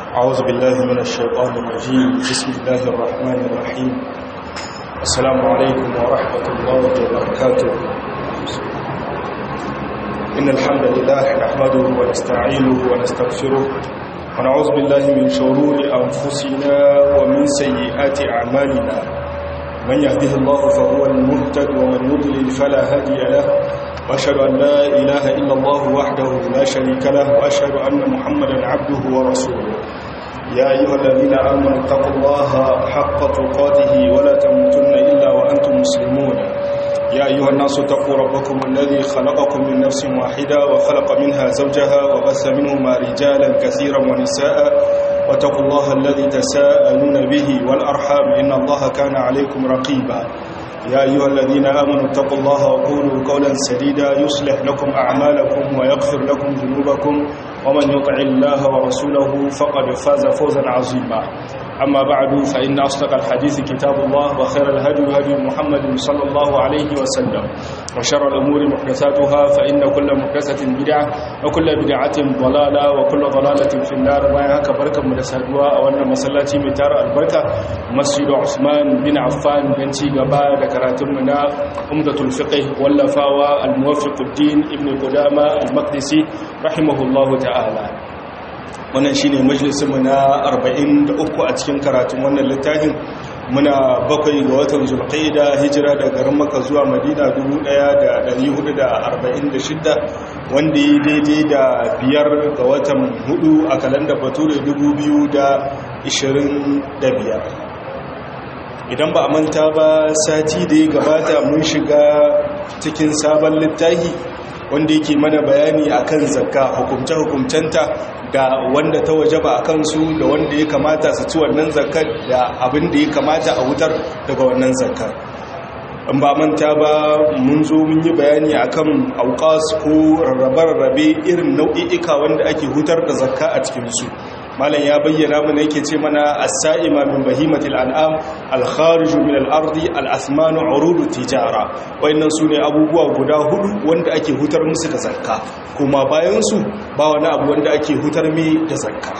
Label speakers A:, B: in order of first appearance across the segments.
A: أعوذ بالله من الشيطان الرجيم بسم الله الرحمن الرحيم السلام عليكم ورحمة الله وبركاته إن الحمد لله نحمده ونستعينه ونستغفره ونعوذ بالله من شرور أنفسنا ومن سيئات أعمالنا من يهده الله فهو المهتد ومن يضلل فلا هادي له وأشهد أن لا إله إلا الله وحده لا شريك له وأشهد أن محمدا عبده ورسوله يا أيها الذين آمنوا اتقوا الله حق تقاته ولا تموتن إلا وأنتم مسلمون يا أيها الناس اتقوا ربكم الذي خلقكم من نفس واحدة وخلق منها زوجها وبث منهما رجالا كثيرا ونساء واتقوا الله الذي تساءلون به والأرحام إن الله كان عليكم رقيبا يا أيها الذين آمنوا اتقوا الله وقولوا قولا سديدا يصلح لكم أعمالكم ويغفر لكم ذنوبكم ومن يطع الله ورسوله فقد فاز فوزا عظيما أما بعد فإن أصدق الحديث كتاب الله وخير الهدي هدي محمد صلى الله عليه وسلم وشر الأمور محدثاتها فإن كل محدثة بدعة وكل بدعة ضلالة وكل ضلالة في النار ما يهك بركة مدسادوا أو أن مسلاتي متار البركة مسجد عثمان بن عفان بنتي قبا ذكراتمنا أمدة الفقه واللفاوى الموفق الدين ابن قدامة المقدسي رحمه الله تعالى wannan shine majalisinmu na 43 a cikin karatun wannan littafin muna bakwai ga watan zulqaida hijira da garin maka zuwa madina 1446 wanda ya daidai da biyar ga watan hudu a kalandar bature 2025 idan ba a manta ba sati da ya gabata mun shiga cikin sabon littafi wanda yake mana bayani akan zakka hukumce-hukumcenta da wanda ta waje ba a kansu da wanda ya kamata su ci wannan zakar da abin da ya kamata a wutar daga wannan zakar in ba manta ba mun zo mun yi bayani akan aukas ko rarrabe-rarrabe irin nau'i'ika wanda ake hutar da zakka a cikinsu malam ya bayyana mana yake ce mana as-sa'ima min bahimatil an'am al-kharij min al-ardi al-asman urudu tijara wayannan sune abubuwa guda hudu wanda ake hutar musu da zakka kuma bayan su ba wani abu wanda ake hutar mi da zakka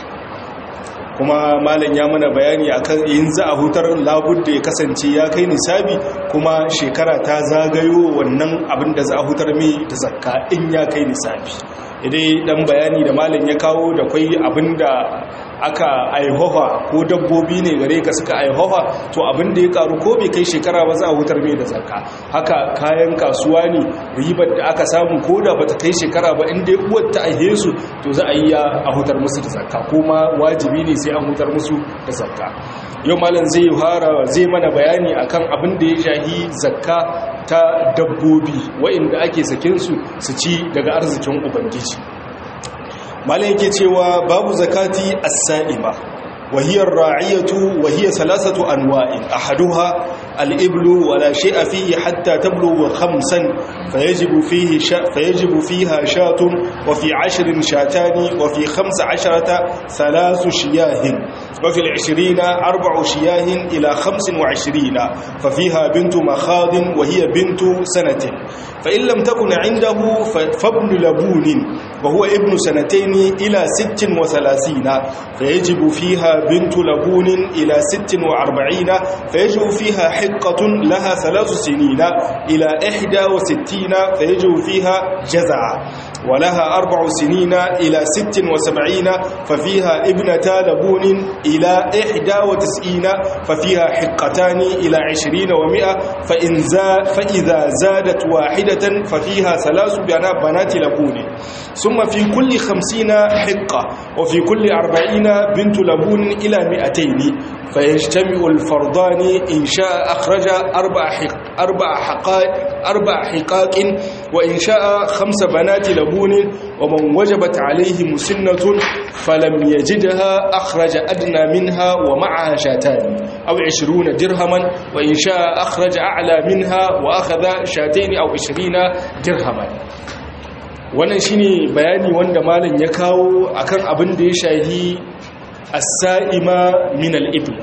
A: kuma malam ya mana bayani akan yin za a hutar labudda ya kasance ya kai nisabi kuma shekara ta zagayo wannan abin da za a hutar mi da zakka in ya kai nisabi idai dan bayani da malam ya kawo da kwai abinda aka aihofa ko dabbobi ne gare ka suka aihofa to abinda ya karu ko bai kai shekara ba za a hutar mai da zakka haka kayan kasuwa ne ribar da aka samu ko da bata kai shekara ba inda uwar ta aihe su to za a yi a hutar musu da zakka kuma wajibi ne sai an hutar musu da zakka yau malam zai fara zai mana bayani akan abin da ya shahi zakka ta dabbobi wa'inda ake sakin su su ci daga arzikin ubangiji malam yake cewa babu zakati as-sa'ima وهي الراعية وهي ثلاثة أنواع أحدها الإبل ولا شيء فيه حتى تبلغ خمسا فيجب, فيه شا فيجب فيها شاة وفي عشر شاتان وفي خمس عشرة ثلاث شياه وفي العشرين أربع شياه إلى خمس وعشرين ففيها بنت مخاض وهي بنت سنة فإن لم تكن عنده فابن لبون وهو ابن سنتين إلى ست وثلاثين فيجب فيها بنت لبون إلى ست وأربعين فيجب فيها حقة لها ثلاث سنين إلى إحدى وستين فيجب فيها جزع ولها أربع سنين إلى ست وسبعين ففيها ابنتا لبون إلى إحدى وتسعين ففيها حقتان إلى عشرين ومئة فإن زا فإذا زادت واحدة ففيها ثلاث بنات لبون ثم في كل خمسين حقة وفي كل أربعين بنت لبون إلى مئتين فيجتمع الفرضان إن شاء أخرج أربع حق أربع حقائق أربع حقاق وإن شاء خمس بنات لبون ومن وجبت عليه مسنة فلم يجدها أخرج أدنى منها ومعها شاتان أو عشرون درهما وإن شاء أخرج أعلى منها وأخذ شاتين أو عشرين درهما wannan shine bayani wanda malam ya kawo akan abin da ya shahi as-sa'ima min al-ibl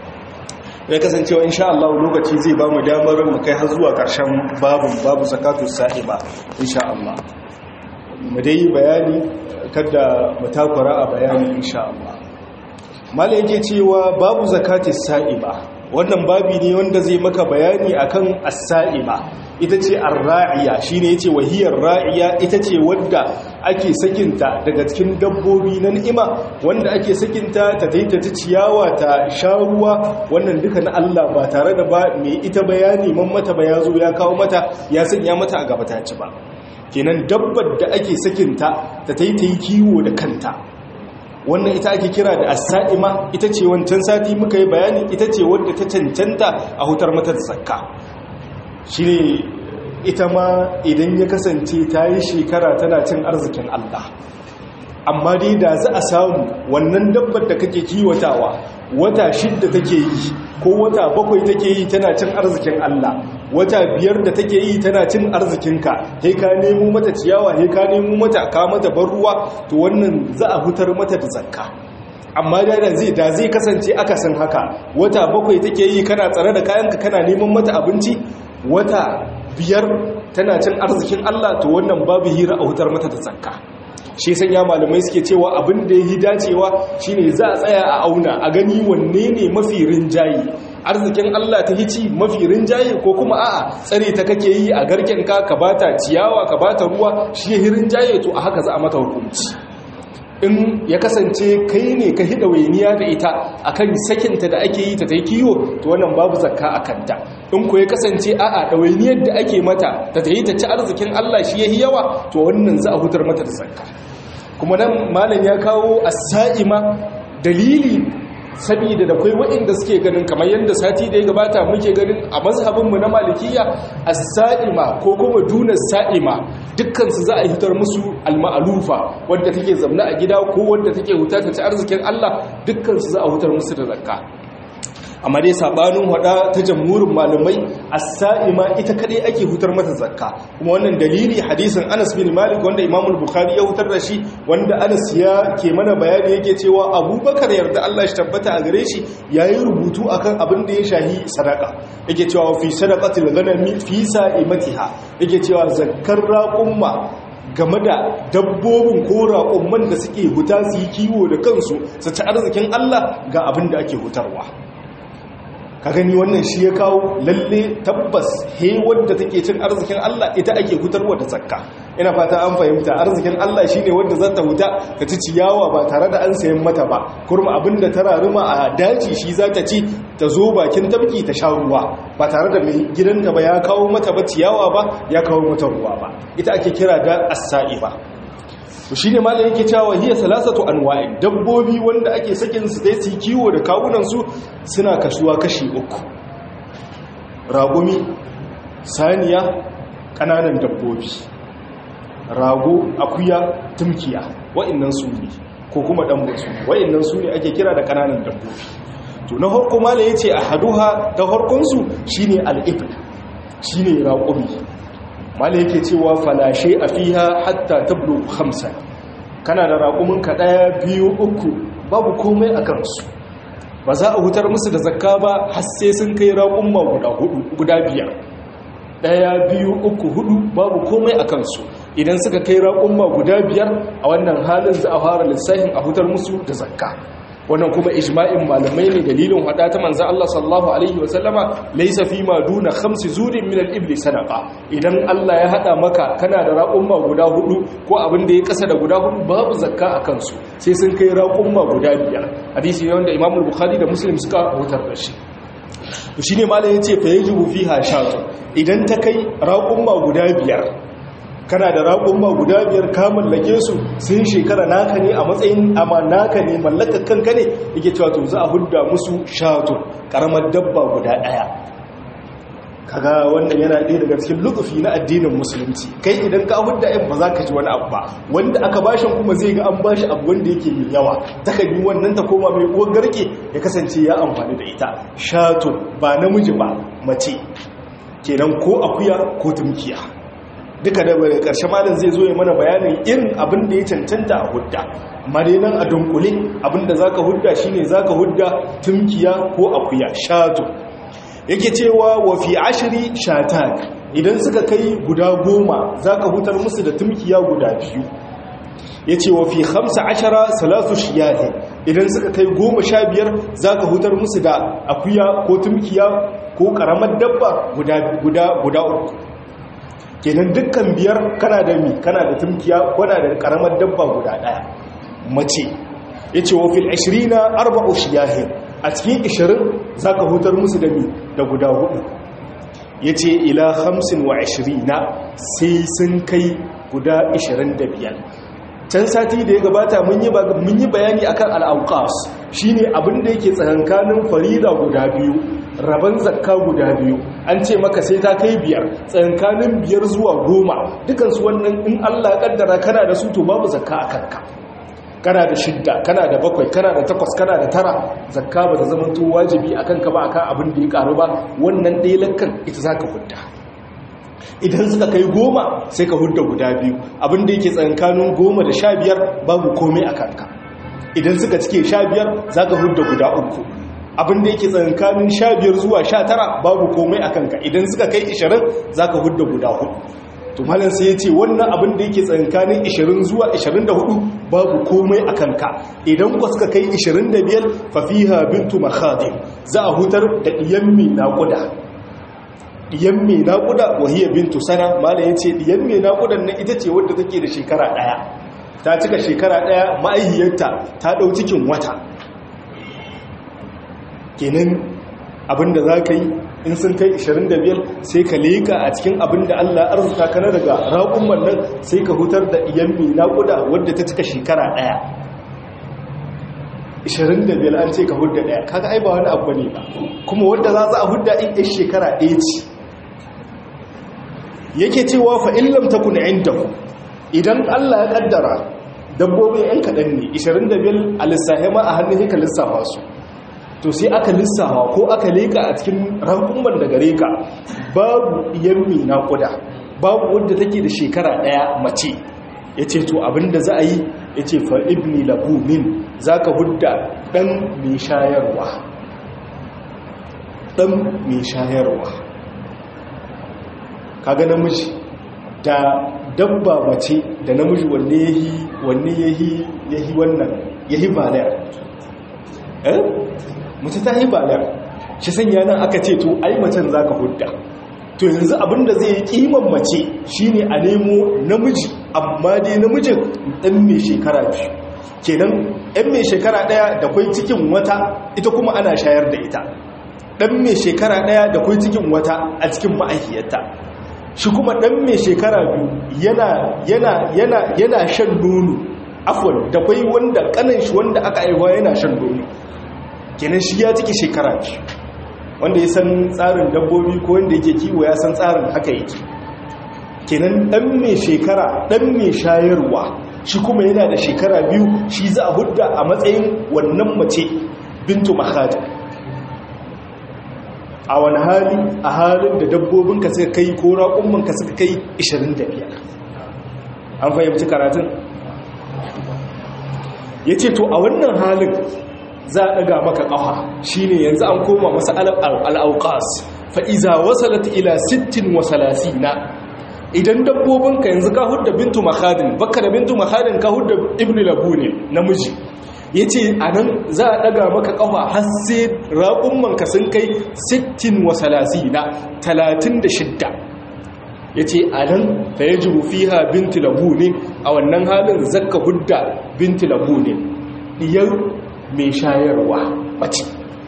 A: ya kasancewa insha Allah lokaci zai ba mu damar mu kai har zuwa karshen babun babu zakatu sa'ima insha Allah mu dai bayani kada mu takura a bayani insha Allah mala yake cewa babu zakatis sa'iba wannan babi ne wanda zai maka bayani akan as-sa'iba ita ce ar-ra'iya shine yace wahiyar ra'iya ita ce wadda ake sakinta daga cikin dabbobi na ni'ima wanda ake sakinta ta taita ta ciyawa ta sha ruwa wannan duka na Allah ba tare da ba mai ita bayani man mata ba yazo ya kawo mata ya sanya mata a gaba ta ci ba kenan dabbar da ake sakinta ta taita yi kiwo da kanta wannan ita ake kira da as-sa'ima ita ce wancan sati muka yi bayani ita ce wadda ta cancanta a hutar mata da zakka shine ita ma idan ya kasance ta yi shekara tana cin arzikin Allah amma dai da za a samu wannan dabbar da kake kiwatawa wata shidda take yi ko wata bakwai take yi tana cin arzikin Allah wata biyar da take yi tana cin arzikinka sai ka nemo mata ciyawa sai ka nemo mata ka mata ban ruwa to wannan za a hutar mata da zakka amma da zai da zai kasance akasin haka wata bakwai take yi kana tsare da kayanka kana neman mata abinci wata biyar tana cin arzikin Allah to wannan babu hira a hutar mata da zakka shi sanya malamai suke cewa abin da yi dacewa shine za a tsaya a auna a gani wanne ne mafi rinjaye arzikin Allah ta hici mafi rinjaye ko kuma a'a tsare ta kake yi a garken ka ka bata ciyawa ka bata ruwa shi ya rinjaye to a haka za a mata hukunci in ya kasance kai ne ka hida wainiya da ita akan sakinta da ake yi ta ta yi kiwo to wannan babu zakka a kanta in ko ya kasance a'a ɗawainiyar da ake mata ta ta yi ta ci arzikin Allah shi ya yi yawa to wannan za a hutar mata da zakka kuma nan malam ya kawo as-sa'ima dalili saboda da kai waɗanda suke ganin kamar yadda sati da ya gabata muke ganin a mazhabinmu na malikiya as-sa'ima ko kuma duna sa'ima dukkan su za a hitar musu al-ma'lufa wanda take zamna a gida ko wanda take huta ta ci arzikin Allah dukkan su za a hutar musu da zakka amma dai sabanin wada ta jamhurin malamai as-sa'ima ita kadai ake hutar mata zakka kuma wannan dalili hadisin Anas bin Malik wanda Imam al-Bukhari ya hutar da shi wanda Anas ya ke mana bayani yake cewa Abubakar yarda Allah shi tabbata a gare shi yayi rubutu akan abin da ya shahi sadaka yake cewa fi sadaqatil ghanami fi sa'imatiha yake cewa zakkar raqumma game da dabbobin ko raƙumman da suke huta su yi kiwo da kansu su ci arzikin Allah ga abin da ake hutarwa ka gani wannan shi ya kawo lalle tabbas he wadda take cin arzikin Allah ita ake hutarwa da zakka ina fata an fahimta arzikin Allah shine wanda za ta huta ta ci ciyawa ba tare da an sayan mata ba kurma abinda ta raruma a daji shi za ta ci ta zo bakin tabki ta sha ruwa ba tare da mai gidanta ba ya kawo mata ba ciyawa ba ya kawo mata ruwa ba ita ake kira da as-sa'iba to shine malam yake cewa hiya salasatu anwa'in dabbobi wanda ake sakin su dai su kiwo da kawunan su suna kasuwa kashi uku ragumi saniya kananan dabbobi rago akuya tumkiya wa'annan su ne ko kuma dan butsu wa'annan su ne ake kira da kananan dabbobi to na farko malam yace ahaduha ta farkon su shine al-ibl shine raqumi mala yake cewa falashe a fiha hatta tablo hamsa kana da raƙuminka ɗaya biyu uku babu komai a kansu ba za a hutar musu da zakka ba har sai sun kai raƙumma guda biyar ɗaya biyu uku hudu babu komai a kansu idan suka kai raƙumma guda biyar a wannan halin za a fara lissafin a hutar musu da zakka wannan kuma ijma'in malamai ne dalilin hada ta manzo Allah sallallahu alaihi wa sallama laysa fi ma duna khamsi zurin min al-ibli sadaqa idan Allah ya hada maka kana da raƙumma guda hudu ko abin da ya kasa da guda hudu babu zakka a kansu sai sun kai raƙumma guda biyar hadisi ne wanda Imam Bukhari da Muslim suka hutar da shi shine malam yace fa yajibu fiha shatu idan ta kai raƙumma guda biyar kana da raƙumma guda biyar ka mallake su sun shekara naka ne a matsayin amma naka ne mallakar kanka ne yake cewa to za a hudda musu shatu karamar dabba guda ɗaya kaga wannan yana ɗaya daga cikin lukufi na addinin musulunci kai idan ka hudda yin ba za ka ji wani abu ba wanda aka bashin kuma zai ga an bashi abu wanda yake mai yawa takan yi wannan ta koma mai uwar garke ya kasance ya amfani da ita shatun ba namiji ba mace kenan ko akuya ko tumkiya duka da bai karshe malin zai zo ya mana bayanin irin abin da ya cancanta a hudda marinan a dunkule abin da zaka hudda shine zaka hudda tumkiya ko akuya shatu yake cewa wa fi ashri shatak idan suka kai guda goma zaka hutar musu da tumkiya guda biyu ya ce wa fi hamsa ashara salatu shiyahi idan suka kai goma sha biyar za ka hutar musu da akuya ko tumkiya ko karamar dabba guda uku kenan dukkan biyar kana da mi kana da tumkiya kuna da karamar dabba guda daya mace ya ce wa fil ashirina arba'u shiyahin a cikin ishirin za ka hutar musu da mi da guda hudu ya ce ila hamsin wa ashirina sai sun kai guda ishirin da biyar can sati da ya gabata mun yi bayani akan al'aukas shi ne abinda yake tsakankanin farida guda biyu rabon zakka guda biyu an ce maka sai ta kai biyar tsakankanin biyar zuwa goma dukansu wannan in allah kaddara kana da su to babu zakka a kanka kana da shidda kana da bakwai kana da takwas kana da tara zakka ba ta zama to wajibi a kanka ba akan abin da ya karu ba wannan ɗaya lakkan ita za ka hudda idan suka kai goma sai ka hudda guda biyu abin da yake tsankanin goma da sha biyar babu komai a kanka idan suka cike sha biyar za ka hudda guda uku abin da yake tsankanin sha biyar zuwa sha tara babu komai a kanka idan suka kai ishirin za ka hudda guda hudu to malam sai ya ce wannan abin da yake tsankanin 20 zuwa 24 babu komai a kanka idan ku suka kai 25 fafiha bintu makhadim za a hutar da diyan mai naƙuda diyan mai naƙuda wahiyar bintu sana malam ya ce diyan mai naƙudan nan ita ce wadda take da shekara ɗaya ta cika shekara ɗaya ma'aihiyarta ta ɗau cikin wata kenan abinda za ka yi in sun kai 25 sai ka leka a cikin abin da Allah arzuta kana daga raƙumman nan sai ka hutar da iyan mai naƙuda wadda ta cika shekara ɗaya 25 an ce ka hudda ɗaya kaga ai ba wani abu ne ba kuma wadda za a hudda in ɗaya shekara ɗaya ce yake cewa fa illam takun indahu idan Allah ya kaddara dabbobin yan kaɗan ne 25 a lissafe ma a hannun ka lissafa su to sai aka lissawa ko aka leka a cikin rankumban da gare ka babu yammi naƙuda babu wadda take da shekara ɗaya mace ya ce to abinda za a yi ya ce fa ibni labumin za ka hudda ɗan mai shayarwa ɗan mai shayarwa kaga namiji da dabba mace da namiji wanne yahi wanne yahi yahi wannan yahi balayar eh mace ta yi balar shi sanya nan aka ce to ai macen za ka hudda to yanzu abinda zai yi kiman mace shine a nemo namiji amma dai namijin ɗan mai shekara biyu kenan ɗan mai shekara ɗaya da kwai cikin wata ita kuma ana shayar da ita ɗan mai shekara ɗaya da kwai cikin wata a cikin ma'aikiyarta shi kuma ɗan mai shekara biyu yana yana yana yana shan nono afwan da kwai wanda kanan shi wanda aka aiwa yana shan nono kenan shi ya ciki shekara biyu wanda ya san tsarin dabbobi ko wanda yake kiwo ya san tsarin haka yake kenan dan mai shekara dan mai shayarwa shi kuma yana da shekara biyu shi za a hudda a matsayin wannan mace bintu mahadi a wani hali a halin da dabbobinka suka kai ko raƙummanka suka kai 25 an fahimci karatun ya ce to a wannan halin za a ɗaga maka ƙafa shi ne yanzu an koma masa al'auƙas fa'iza wasalat ila sittin wasalasi na idan dabbobinka yanzu ka hudda bintu mahadin baka da bintu mahadin ka hudda ibn labu ne namiji ya ce a nan za a ɗaga maka ƙafa har sai raƙummanka sun kai sittin wasalasi na talatin da shidda ya ce a nan da ya ji fiha bintu labu ne a wannan halin zakka hudda bintu labu ne ɗiyar mai shayarwa mace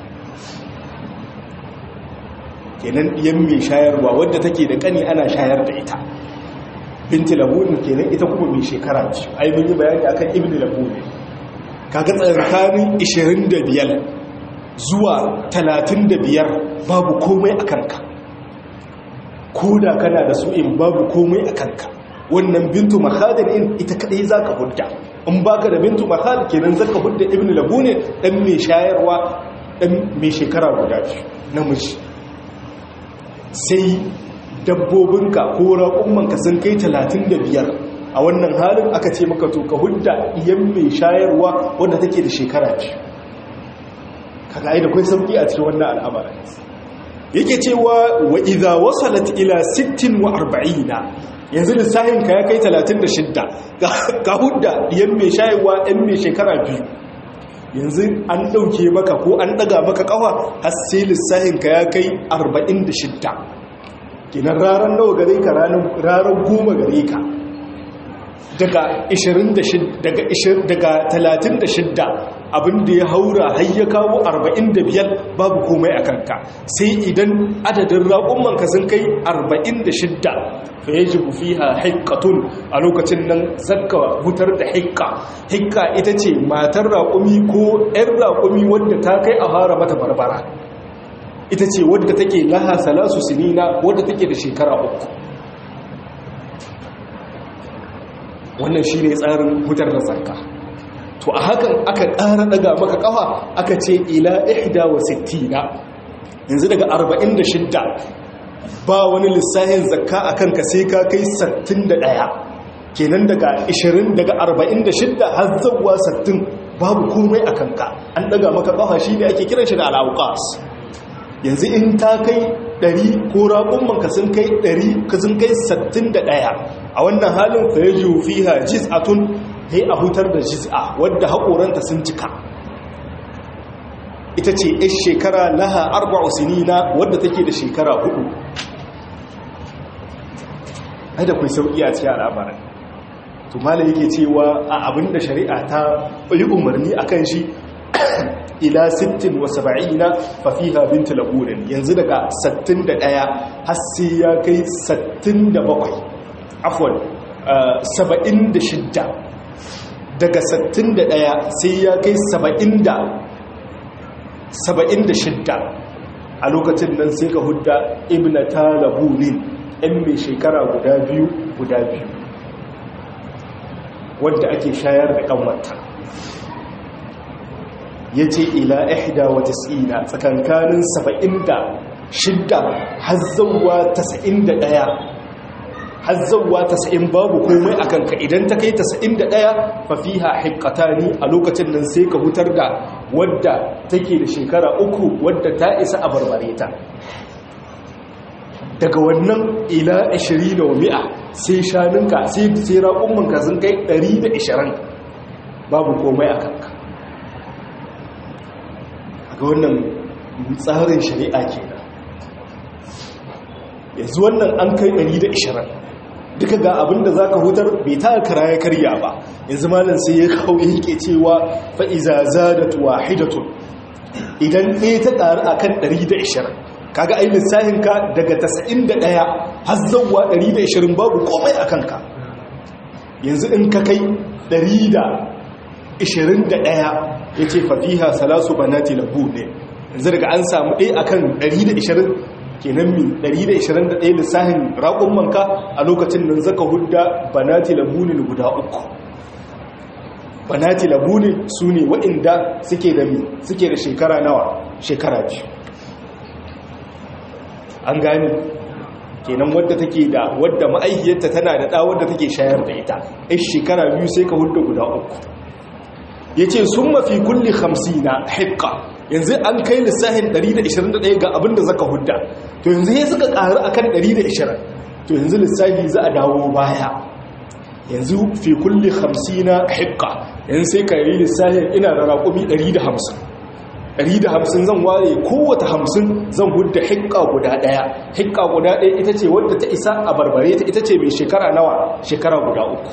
A: kenan ɗiyan mai shayarwa wadda take da ƙani ana shayar da ita binti labunin kenan ita kuma mai shekara ce ai mun yi bayani akan ibn labunin kaga tsakanin 25 zuwa 35 babu komai a kanka ko da kana da su in babu komai a kanka wannan bintu mahadin in ita kadai zaka hudda in baka da bintu mahad kenan zaka hudda ibn labune dan mai shayarwa dan mai shekara guda biyu namiji sai dabbobinka ko raƙummanka sun kai 35 a wannan halin aka ce maka to ka hudda iyan mai shayarwa wanda take da shekara biyu kaga ai da kai sauki a cikin wannan al'amarin yake cewa wa idza wasalat ila 60 wa 40 yanzu lissahin ka ya kai 36 ka hudda ɗiyan mai shayarwa ɗan mai shekara biyu yanzu an ɗauke maka ko an ɗaga maka ƙawa har sai lissahin ka ya kai 46 kinan ranar nawa gare ka ranar goma gare ka daga 26 daga 36 abinda ya haura har ya kawo 45 babu komai a kanka sai idan adadin raƙumman ka sun kai 46 fa yajibu fiha hiqqatun a lokacin nan zakka hutar da hiqqa hiqqa ita ce matar raƙumi ko 'yan raƙumi wadda ta kai a fara mata barbara ita ce wadda take laha salasu sinina wadda take da shekara uku wannan shi ne tsarin hutar da zakka to a hakan aka ƙara daga maka ƙafa aka ce ila ihda wa sittina yanzu daga 46 ba wani lissahin zakka a kanka sai ka kai 61 kenan daga 20 daga 46 har zuwa 60 babu komai a kanka an daga maka ƙafa shi ne ake kiran shi da al'auqas yanzu in ta kai 100 ko raƙummanka sun kai 100 ka sun kai 61 a wannan halin fa yaji fiha jiz'atun sai a hutar da jiz'a wadda haƙoranta sun cika ita ce ɗan shekara laha arba'u sinina wadda take da shekara hudu ai da kai sauƙi a cikin al'amarin to malai yake cewa a abinda shari'a ta yi umarni akan shi ila 60 wa 70 fa fiha bint labunin yanzu daga 61 har sai ya kai 67 afwan 76 daga 61 sai ya kai 76 a lokacin nan sai ka hudda ibn talabunin ɗan mai shekara guda biyu guda biyu wadda ake shayar da ƙanwata ya ce ila ihda wa tas'ina tsakankanin 76 hazzawa 91 hazzawa 90 babu komai a kanka idan ta kai 91 fafiha haƙƙatani a lokacin nan sai ka hutar da wadda take da shekara uku wadda ta isa a barbare ta daga wannan ila 20 da mi'a sai shanunka sai sai raƙummanka sun kai 120 babu komai a kanka ga wannan tsarin shari'a ke da yanzu wannan an kai 120 duka ga abinda za ka hutar bai ta kara ya karya ba yanzu malin sai ya kawo yake cewa fa'iza za da tuwahidatun idan ɗaya ta ƙari a kan 120 kaga ai lissahinka daga 91 har zauwa 120 babu komai a kanka yanzu in ka kai 121 ya ce fafiha salasu banati labu ne yanzu daga an samu ɗaya akan 120 kenan mi 121 lissahin raƙon manka a lokacin nan zaka hudda banati labu ne guda uku banati labu ne su ne waɗanda suke da mi suke da shekara nawa shekara biyu an gani kenan wadda take da wadda ma'aihiyarta tana da ɗa wadda take shayar da ita ai shekara biyu sai ka hudda guda uku ya ce sun mafi kulli hamsina haƙƙa yanzu an kai lissahin 121 ga abinda zaka hudda to yanzu ya suka ƙaru a kan 120 to yanzu lissahi za a dawo baya yanzu fi kulli hamsina haƙƙa yanzu sai ka yi lissahin ina da raƙumi 150 150 zan ware kowace hamsin zan hudda haƙƙa guda ɗaya haƙƙa guda ɗaya ita ce wadda ta isa a barbare ta ita ce mai shekara nawa shekara guda uku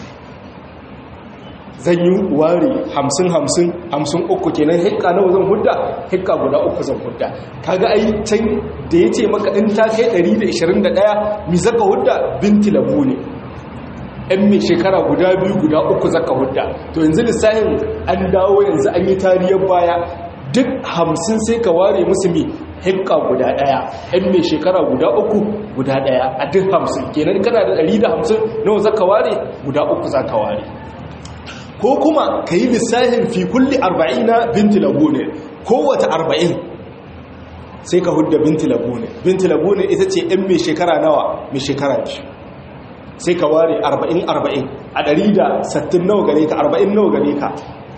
A: zan yi ware hamsin hamsin hamsin uku kenan hikka nawa zan hudda hikka guda uku zan hudda kaga ai can da ya ce maka in ta kai 121 mi zaka hudda binti labu ne yan mai shekara guda biyu guda uku zaka hudda to yanzu lissahin an dawo yanzu an yi tariyar baya duk hamsin sai ka ware musu mi hikka guda daya yan mai shekara guda uku guda daya a duk hamsin kenan kana da 150 nawa zaka ware guda uku zaka ware ko kuma ka yi lissahin fi kulli arba'ina binti lagune kowace arba'in sai ka hudda binti lagune binti lagune ita ce yan mai shekara nawa mai shekara biyu sai ka ware arba'in arba'in a ɗari da sattin nawa gare ka arba'in nawa gare ka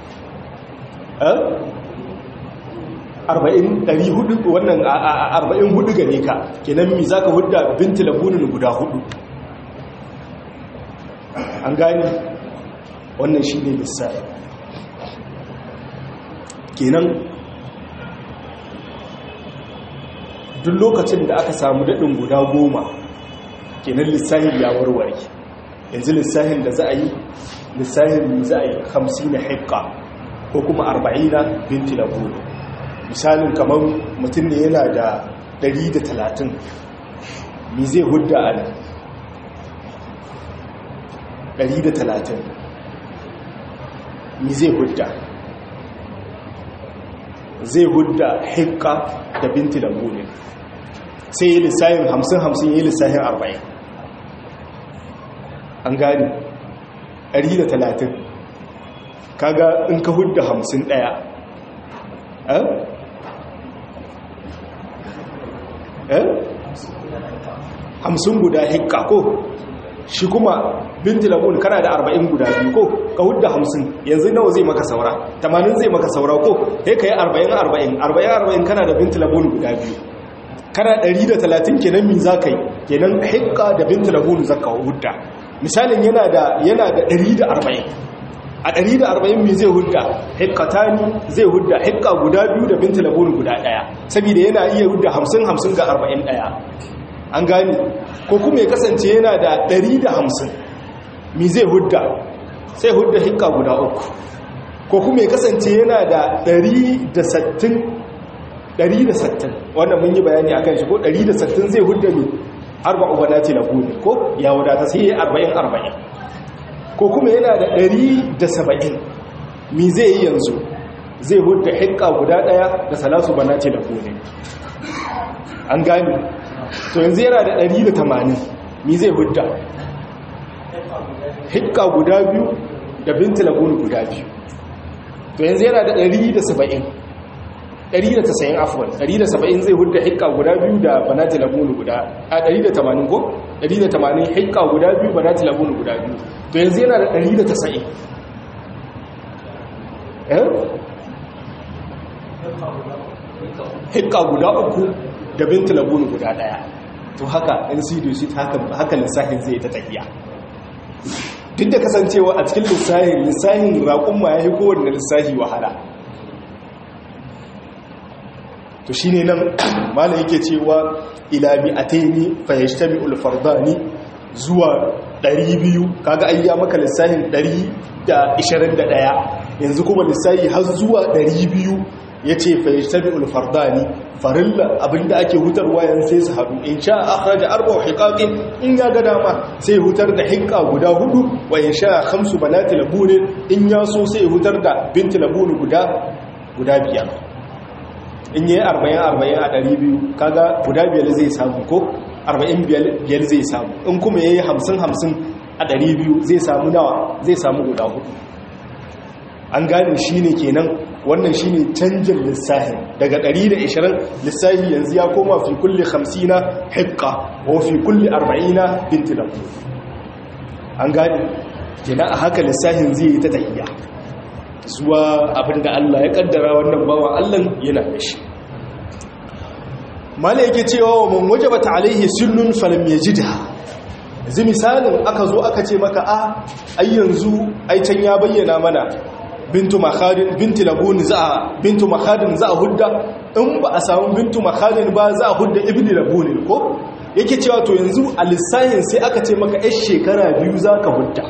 A: arba'in ɗari hudu wannan arba'in hudu gare ka kenan mi za ka hudda binti lagunin guda hudu an gani wannan shi ne lissafi kenan duk lokacin da aka samu daɗin guda goma kenan lissahin ya warware yanzu lissahin da za a yi lissahin za a yi hamsin na haika ko kuma arba'in na binti na goma misalin kamar mutum ne yana da 130 mi zai hudda a nan 130 mi zai hudda zai hudda haika da binti na goma sai yi lissahin 50-50 yi lissahin 40 an gani 130 kaga in ka hudda 50 daya eh hamsin guda hikka ko shi kuma binti labun kana da arba'in guda biyu ko ka hudda hamsin yanzu nawa zai maka saura tamanin zai maka saura ko sai ka yi arba'in arba'in arba'in arba'in kana da binti labun guda biyu kana ɗari da talatin kenan min za ka yi kenan hikka da binti labun za ka hudda misalin yana da yana da ɗari da arba'in a 140 mai zai hudda hikkatani zai hudda hikka guda biyu da binti labun guda daya saboda yana iya hudda 50-50 ga 40 daya an gani ko kuma ya kasance yana da 150 mai zai hudda sai hudda hikka guda uku ko kuma ya kasance yana da 160 160 wannan mun yi bayani a kan shi ko 160 zai hudda ne arba'u banati labun ko ya wadata sai 40-40 ko kuma yana da ɗari da saba'in mi zai yi yanzu zai hudda hikka guda ɗaya da salasu banati da kone an gani to yanzu yana da ɗari da tamanin mi zai hudda hikka guda biyu da binti laguni guda biyu to yanzu yana da ɗari da saba'in ɗari da tasa'in afuwan ɗari da saba'in zai hudda hikka guda biyu da banati laguni guda a ɗari da tamanin ko ɗari da tamanin hikka guda biyu banati laguni guda biyu to yanzu yana da 190 eh hikka guda uku da binti labunu guda daya to haka ncdc haka lissahin zai ta tafiya duk da kasancewa a cikin lissahin lissahin raƙumma ya yi kowane lissahi wahala to shi ne nan mala yake cewa ilami a taimi fayyashtami ulfardani zuwa 200 kaga ayya maka lissahin 121 yanzu kuma lissahi har zuwa 200 yace fa yashtabi al-fardani farilla abinda ake hutarwa yan sai su hadu in sha akhraja arba'u hiqaqin in ya ga dama sai hutar da hiqqa guda hudu wa in sha khamsu banati labun in ya so sai hutar da binti labun guda guda biyar in yi 40-40 a 200 kaga guda biyar zai samu ko 40 zai samu in kuma ya yi 50-50 a 200 zai samu nawa zai samu guda hudu an gane shi ne kenan wannan shi ne canjin lissahin daga 120 lissahi yanzu ya koma fi kulle 50 na hikka ko fi kulle 40 na bintilan an gane kenan a haka lissahin zai yi ta tahiya zuwa abinda Allah ya kaddara wannan bawan Allah yana da shi mala yake cewa wa man wajabata alaihi sunnun falam yajidha yanzu misalin aka zo aka ce maka a ai yanzu ai can ya bayyana mana bintu makhadin binti labun za bintu makhadin za a hudda in ba a samu bintu makhadin ba za a hudda ibni labun ko yake cewa to yanzu a lissahin sai aka ce maka ai shekara biyu za ka hudda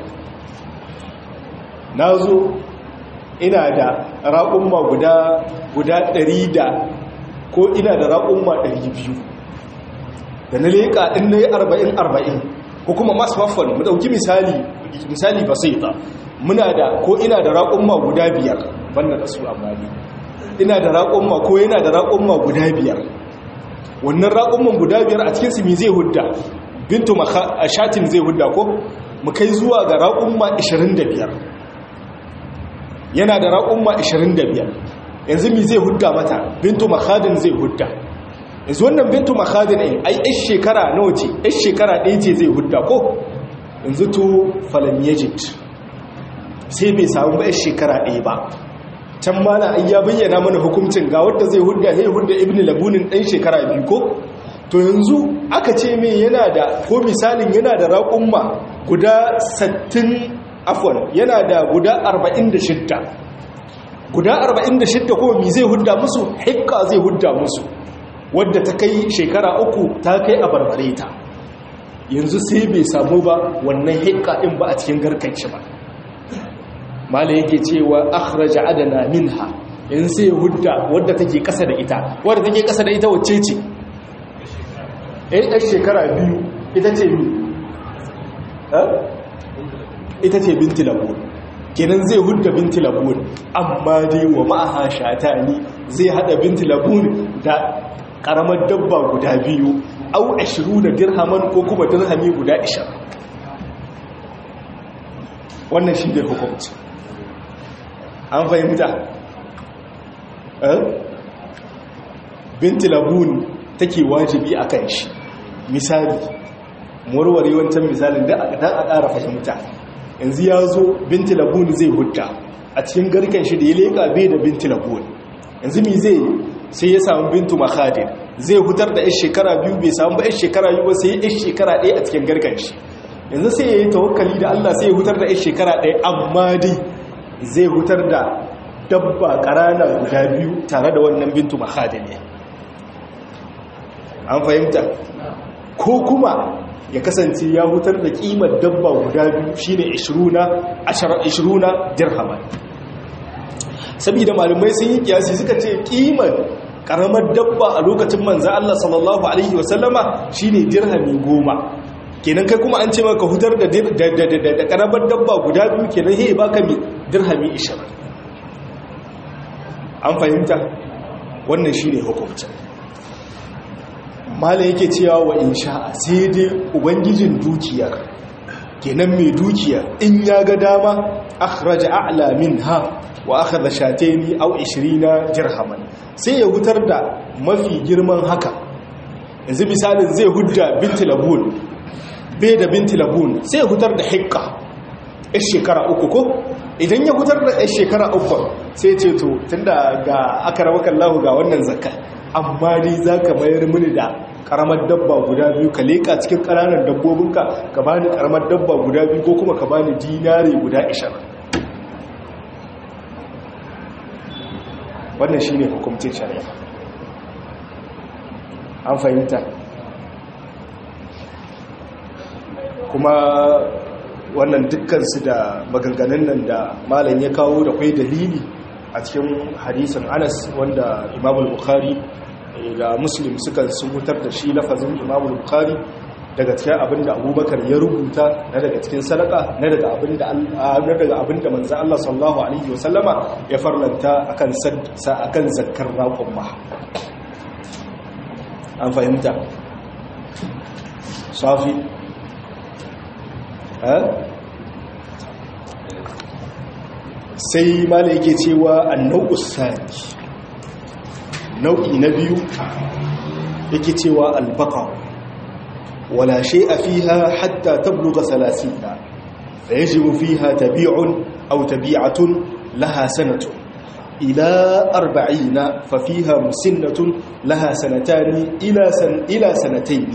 A: na zo ina da raƙumma guda guda ɗari da ko ina da raƙumma ɗari biyu da na leƙa in na yi arba'in arba'in ko kuma masu mafan mu ɗauki misali misali ba sai ta muna da ko ina da raƙumma guda biyar banda da su amma ne ina da raƙumma ko yana da raƙumma guda biyar wannan raƙumman guda biyar a cikin su mi zai hudda bintu shatin zai hudda ko mu kai zuwa ga raƙumma 25 yana da raƙumma 25 yanzu mi zai hudda mata bintu makhadin zai hudda yanzu wannan bintu makhadin ɗin ai ɗan shekara nawa ce ɗan shekara ɗaya ce zai hudda ko yanzu to falam yajid sai bai samu ba ɗan shekara ɗaya ba can mana ai ya bayyana mana hukuncin ga wadda zai hudda ya hudda ibn labunin ɗan shekara biyu ko to yanzu aka ce mai yana da ko misalin yana da raƙumma guda 60 afon yana da guda 46 guda 46 ko mi zai hudda musu hikka zai hudda musu wadda ta kai shekara uku ta kai a barbare ta yanzu sai bai samu ba wannan hikka ɗin ba a cikin garkanci ba mala yake cewa akhraja adana minha in sai hudda wadda take kasa da ita wadda take kasa da ita wacce ce eh ɗan shekara biyu ita ce mi ita ce binti labun kenan zai hudda binti labun amma dai wa ma'aha shatani zai hada binti labun da karamar dabba guda biyu au ashiru da dirhaman ko kuma dirhami guda ishirin wannan shi ne hukumci an fahimta binti labun take wajibi a kan shi misali warware wancan misalin da a ƙara fahimta yanzu ya zo binti labun zai hudda a cikin garkan shi da ya leƙa bai da binti labun yanzu mi zai sai ya samu bintu makhadir zai hutar da 'yan shekara biyu bai samu ba 'yan shekara biyu ba sai ya 'yan shekara ɗaya a cikin garkan shi yanzu sai ya yi tawakkali da allah sai ya hutar da 'yan shekara ɗaya amma dai zai hutar da dabba ƙarana guda biyu tare da wannan bintu makhadir ne an fahimta ko kuma ya kasance ya hutar da kimar dabba guda biyu shine 20 dirhaman saboda malumai sun yi kiyasi suka ce kimar karamar dabba a lokacin manza Allah sallallahu alaihi wasallama shine dirhami goma kenan kai kuma an ce maka hutar da karamar dabba guda biyu kenan he baka mi dirhami 20 an fahimta wannan shine hukuncin mala yake cewa wa insha'a sai dai ubangijin dukiyar kenan mai dukiya in ya ga dama akhraja a'la minha wa akhadha shataini aw 20 dirhaman sai ya hutar da mafi girman haka yanzu misalin zai hudda binti labun bai da binti labun sai ya hutar da hikka a shekara uku ko idan ya hutar da a shekara uku sai ce to tunda ga aka rawakan lahu ga wannan zakka amma dai za ka mayar mini da karamar dabba guda biyu ka leƙa cikin ƙananan dabbobinka ka ba ni karamar dabba guda biyu ko kuma ka ba ni dinare guda ishirin wannan shi ne hukumcin shari'a an fahimta kuma wannan dukkansu da maganganun nan da malam ya kawo da kwai dalili a cikin hadisin anas wanda imamul bukhari da muslim suka subutar da shi lafazin imamul bukhari daga cikin abinda abubakar ya rubuta na daga cikin sadaka na daga abinda na daga abinda manzo Allah sallallahu alaihi wasallama ya farlanta akan sa akan zakkar raqum ma an fahimta safi ha sai mala yake cewa annau sani nau'i na biyu yake cewa albaka wala shay'a fiha hatta tabluga 30 fayajibu fiha tabi'un aw tabi'atun laha sanatun ila 40 fa fiha musinnatun laha sanatani ila san ila sanatayn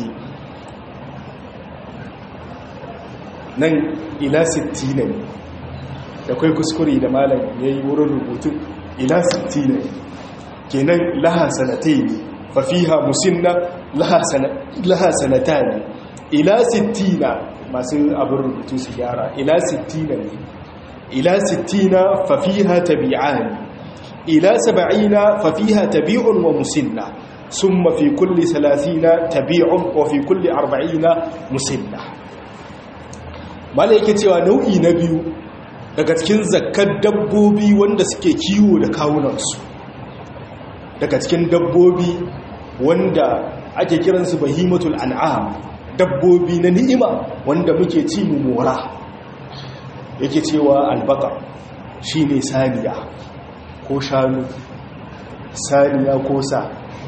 A: nan ila 60 ne da kai kuskure da malam yayi wurin rubutun ila 60 ne kenan laha sanatai ne fafiha musinna laha sanata ne ila sittina masu abin rubutu su gyara ila sittina ne ila sittina fafiha tabi'an ila saba'ina fafiha tabi'un wa musinna summa fi kulli salasina tabi'un wa fi kulli arba'ina musinna mala yake cewa nau'i na biyu daga cikin zakkar dabbobi wanda suke kiwo da kawunansu daga cikin dabbobi wanda ake kiransu bahimatul an'am dabbobi na ni'ima wanda muke ci mu mora yake cewa albaka shine saniya ko shanu saniya ko sa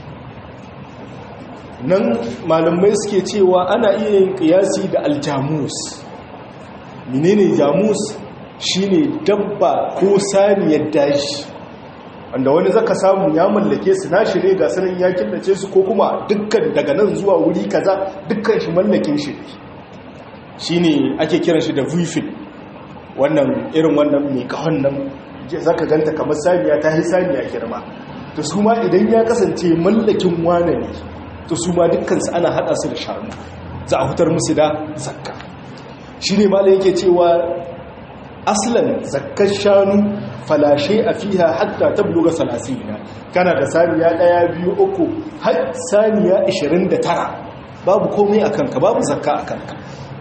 A: nan malamai suke cewa ana iya yin kiyasi da aljamus menene jamus shine dabba ko saniyar daji wanda wani zaka samu ya mallake su nashi ne ga sanin ya killace su ko kuma dukkan daga nan zuwa wuri kaza dukkan shi mallakin shi shine ake kiran shi da vifin wannan irin wannan mai kahon nan zaka ganta kamar saniya ta yi saniya girma to su ma idan ya kasance mallakin wane ne to su ma dukkansu ana hada su da shanu za a hutar musu da zakka shi ne malai yake cewa aslan zakkar shanu falashe a fiha hatta ta buluga salasina kana da saniya ɗaya biyu uku har saniya 29 babu komai a kanka babu zakka a kanka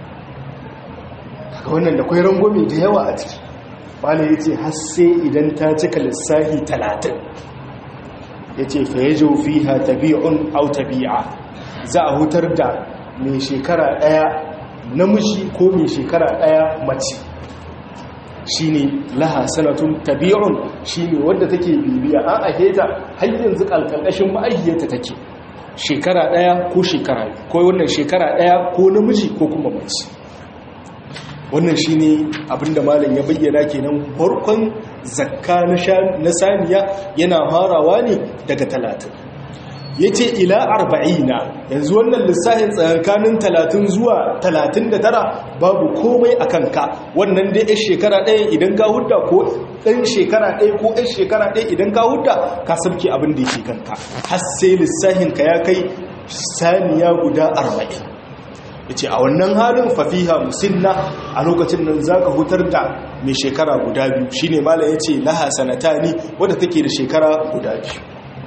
A: ga wannan da kwai rangwame da yawa a ciki malai ya ce har sai idan ta cika lissahi 30 ya ce fayajo fiha tabi'un au tabi'a za a hutar da mai shekara ɗaya namiji ko mai shekara ɗaya mace shi ne laha sanatun tabi'un shi ne wadda take bibiya an aheta har yanzu ƙalƙalƙashin ma'aihiyarta take shekara ɗaya ko shekara ko wannan shekara ɗaya ko namiji ko kuma mace wannan shi ne abinda malam ya bayyana kenan farkon zakka na saniya yana farawa ne daga talatin ya ce ila arba'ina yanzu wannan lissafin tsakanin talatin zuwa talatin da tara babu komai a kanka wannan dai yan shekara ɗaya idan ka hudda ko ɗan shekara ɗaya ko yan shekara ɗaya idan ka hudda ka sabke abin da yake kanka har sai lissafin ka ya kai saniya guda arba'in ya ce a wannan halin fafiha musinna a lokacin nan za ka hutar da mai shekara guda biyu shi ne mala ya ce laha sanata ne wadda take da shekara guda biyu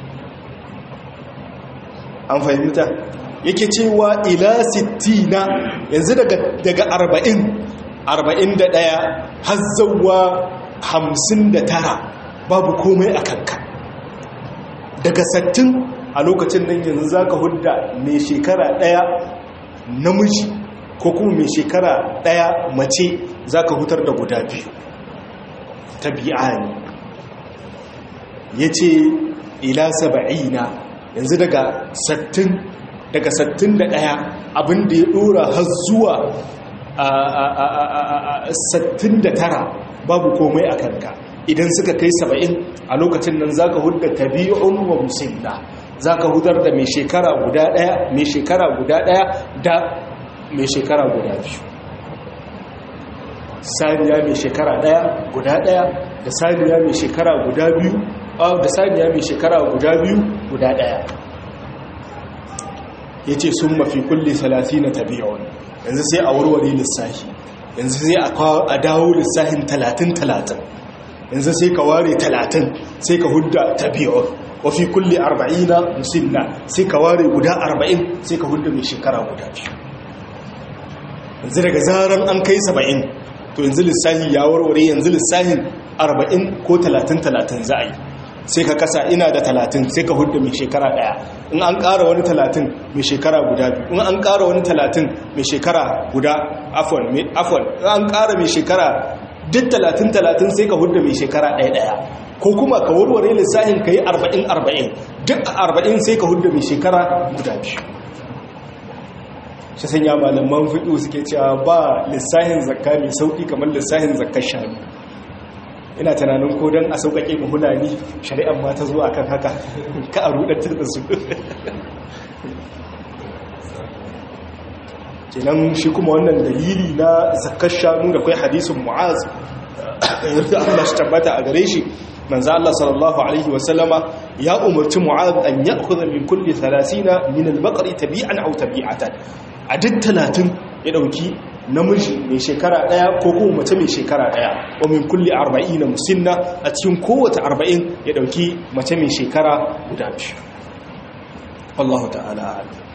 A: an fahimta yake cewa ila sittina yanzu daga arba'in arba'in da ɗaya har zauwa hamsin da tara babu komai a kanka daga sattin a lokacin nan yanzu za ka hudda mai shekara ɗaya namiji ko kuma mai shekara ɗaya mace za ka hutar da guda biyu tabi'a ne ya ce ila saba'ina yanzu daga sattin daga sattin da ɗaya abinda ya ɗora har zuwa sattin da tara babu komai a kanka idan suka kai saba'in a lokacin nan za ka hudda tabi'un wa musinna za ka hudar da mai shekara guda ɗaya mai shekara guda ɗaya da mai shekara guda biyu saniya mai shekara ɗaya guda ɗaya da saniya mai shekara guda biyu da saniya mai shekara guda biyu guda ɗaya ya ce sun mafi kulle salati na tabi'un yanzu sai a warware lissahi yanzu sai a dawo lissahin talatin-talatin yanzu sai ka ware talatin sai ka hudda tabi'un wafi kulle arba'ina musinna sai ka ware guda arba'in sai ka hudda mai shekara guda biyu yanzu daga zaran an kai saba'in to yanzu lissahi ya warware yanzu lissahin arba'in ko talatin-talatin za a yi sai ka kasa ina da talatin sai ka hudda mai shekara daya in an ƙara wani talatin mai shekara guda biyu in an ƙara wani talatin mai shekara guda afon afon in an ƙara mai shekara duk talatin talatin sai ka hudda mai shekara daya daya ko kuma ka warware lissahin ka yi arba'in arba'in duk arba'in sai ka hudda mai shekara guda biyu shi sanya malaman fiɗo suke cewa ba lissahin zakka mai sauƙi kamar lissahin zakkar shanu ina tunanin ko don a sauƙaƙe mu hulani shari'ar ma ta zo a kan haka ka a rudatar da su kenan shi kuma wannan dalili na zakar shanu da kai hadisin mu'az yarda Allah shi tabbata a gare shi manzo Allah sallallahu alaihi wasallama ya umarci mu'az an ya'khudha min kulli 30 min al-baqri tabi'an aw tabi'atan a duk 30 ya dauki namiji mai shekara daya ko kuma mace mai shekara daya wa min kulli 40 musinna a cikin kowace 40 ya dauki mace mai shekara guda biyu Allah ta'ala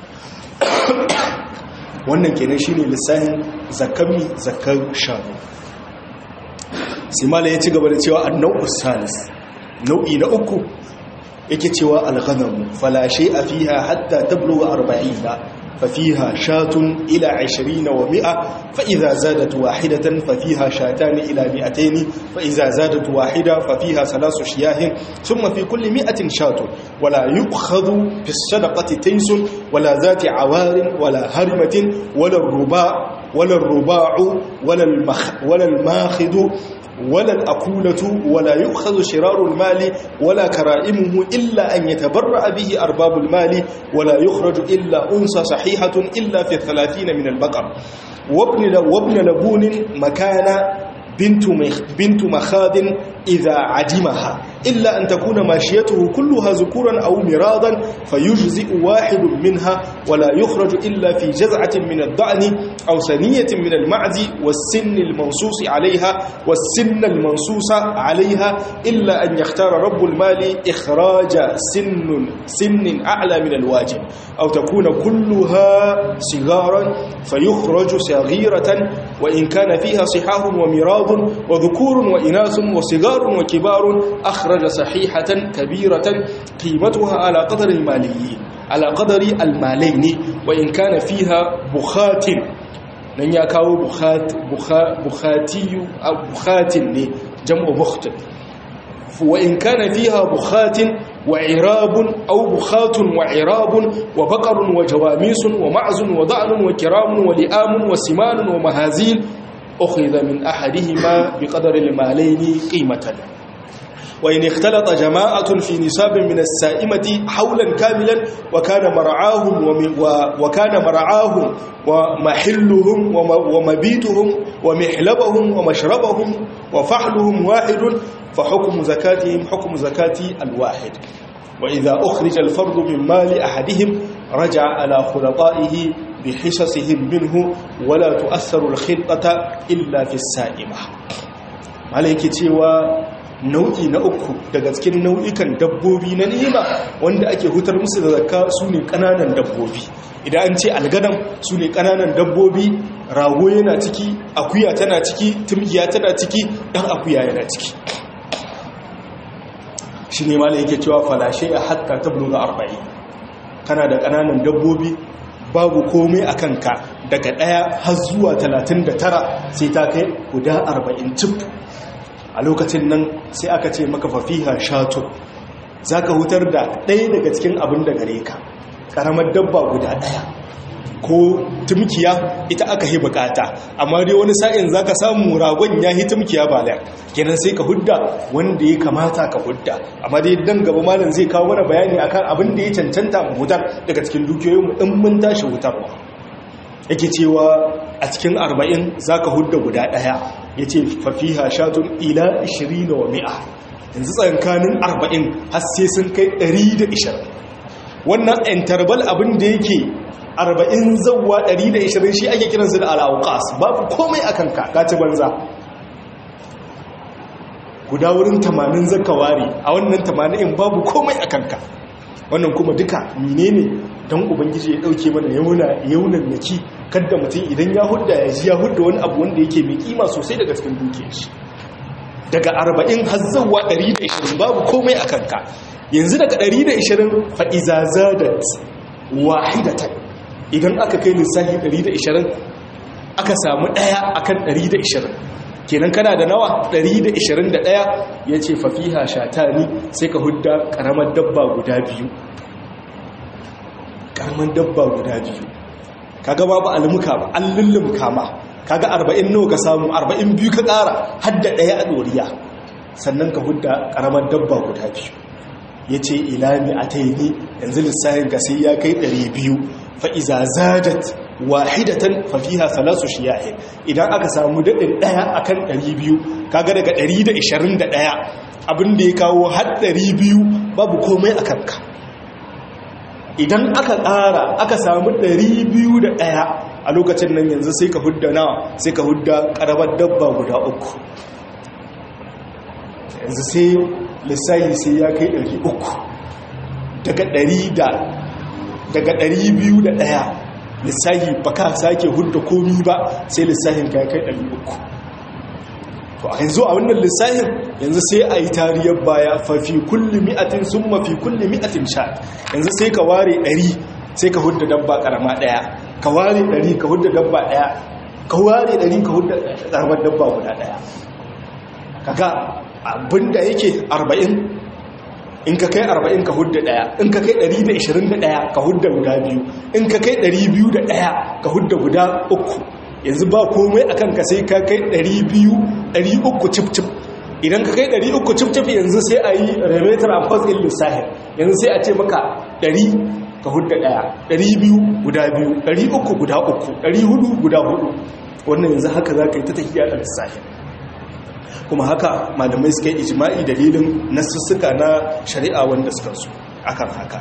A: wannan kenan shine lissahin zakami zakar shanu simala ya ci gaba da cewa annau salis nau'i na uku yake cewa alghanamu falashe a fiha hatta tabluwa arba'ina ففيها شاة إلى عشرين ومئة فإذا زادت واحدة ففيها شاتان إلى مئتين فإذا زادت واحدة ففيها ثلاث شياه ثم في كل مئة شاة ولا يؤخذ في الصدقة تيس ولا ذات عوار ولا هرمة ولا الرباع ولا الرباع ولا, المخ ولا الماخذ ولا الأكولة ولا يؤخذ شرار المال ولا كرائمه إلا أن يتبرع به أرباب المال ولا يخرج إلا أنثى صحيحة إلا في الثلاثين من البقر وابن, وابن لبون مكان بنت, بنت مخاض إذا عدمها إلا أن تكون ماشيته كلها ذكورا أو مراضا فيجزئ واحد منها ولا يخرج إلا في جزعة من الضأن أو ثنية من المعز والسن المنصوص عليها والسن المنصوص عليها إلا أن يختار رب المال إخراج سن سن أعلى من الواجب أو تكون كلها صغارا فيخرج صغيرة وإن كان فيها صحاح ومراض وذكور وإناث وصغار وكبار أخرج صحيحة كبيرة قيمتها على قدر الماليين على قدر المالين وإن كان فيها بخات nan ya kawo bukhatiyu a bukhatin ne jam'u bukhtin wa in kana fiha bukhatin wa irabun aw bukhatun wa irabun wa baqarun wa jawamisun wa ma'zun wa da'nun wa kiramun wa li'amun wa simanun wa mahazin ukhidha min ahadihima biqadri al-malayn qimatan وإن اختلط جماعة في نصاب من السائمة حولا كاملا وكان مرعاهم وكان مرعاهم ومحلهم ومبيتهم ومحلبهم ومشربهم وفحلهم واحد فحكم زكاتهم حكم زكاة الواحد وإذا أخرج الفرد من مال أحدهم رجع على خلطائه بحصصهم منه ولا تؤثر الخلطة إلا في السائمة عليك تيوى nau'i na uku daga cikin nau'ikan dabbobi na ni'ima wanda ake hutar musu da zakka su ne ƙananan dabbobi idan an ce algadam su ne ƙananan dabbobi rago yana ciki akuya tana ciki tumkiya tana ciki ɗan akuya yana ciki shi ne mala yake cewa falashe a hatta ta buluga arba'in kana da ƙananan dabbobi babu komai a kanka daga ɗaya har zuwa talatin da tara sai ta kai guda arba'in cif a lokacin nan sai aka ce maka fafiha shato za ka hutar da ɗaya daga cikin abin da gare ka ƙaramar dabba guda ɗaya ko tumkiya ita aka yi bukata amma dai wani sa'in za ka samu ragon ya yi tumkiya ba layar kenan sai ka hudda wanda ya kamata ka hudda amma dai dan gaba malam zai kawo mana bayani akan abin da ya cancanta mu hutar daga cikin dukiyoyinmu in mun tashi hutarwa yake cewa a cikin arba'in za ka hudda guda ɗaya ya ce fafiha shatun ila 20 wa mi'a yanzu tsankanin arba'in har sai sun kai 120 wannan interval abin da yake arba'in zauwa 120 shi ake kiransu da al'aukas babu komai a kanka kaci banza guda wurin 80 zaka ware a wannan 80 babu komai a kanka wannan kuma duka menene don ubangiji ya dauke mana yaunan naki kadda mutum idan ya hudda ya ji ya hudda wani abu wanda yake mai kima sosai daga cikin dukiyar shi daga 40 har zuwa 120 babu komai a kanka yanzu daga 120 fa iza zadat wahidatan idan aka kai lissafi 120 aka samu daya akan 120 kenan kana da nawa 121 yace fa fiha shatani sai ka hudda karamar dabba guda biyu karamar dabba guda biyu kaga babu almuka ba an lullumka ma kaga 40 nawa ka samu 40 biyu ka ƙara hadda ɗaya a doriya sannan ka hudda karamar dabba guda biyu yace ilami ataini yanzu lissafin ka sai ya kai 200 fa iza zadat wahidatan fa fiha thalasu shiyahin idan aka samu dadin daya akan 200 kaga daga 121 abin da ya kawo har 200 babu komai akan ka idan aka ƙara aka samu 201 a lokacin nan yanzu sai ka hudda nawa sai ka hudda ƙaramar dabba guda uku yanzu sai lissahi sai ya kai 300 daga 100 da daga 201 lissahi ba ka sake hudda komi ba sai lissahin ka kai 300 to a yanzu a wannan lissahin yanzu sai a yi tariyar baya fafi kulli mi'atin sun mafi kulli mi'atin sha yanzu sai ka ware ɗari sai ka hudda dabba karama ɗaya ka ware ɗari ka hudda dabba ɗaya ka ware ɗari ka hudda karamar dabba guda ɗaya kaga abinda yake arba'in in ka kai arba'in ka hudda ɗaya in ka kai ɗari da ishirin da ɗaya ka hudda guda biyu in ka kai ɗari biyu da ɗaya ka hudda guda uku yanzu ba komai a kanka sai ka kai 200 300 cip cip idan ka kai 300 cip cip yanzu sai a yi remeter and post in lissahin yanzu sai a ce maka 100 ka hudda daya 200 guda biyu 300 guda uku 400 guda hudu wannan yanzu haka za ka yi ta tafiya da lissahin kuma haka malamai suka yi ijima'i dalilin nasussuka na shari'a wanda suka su akan haka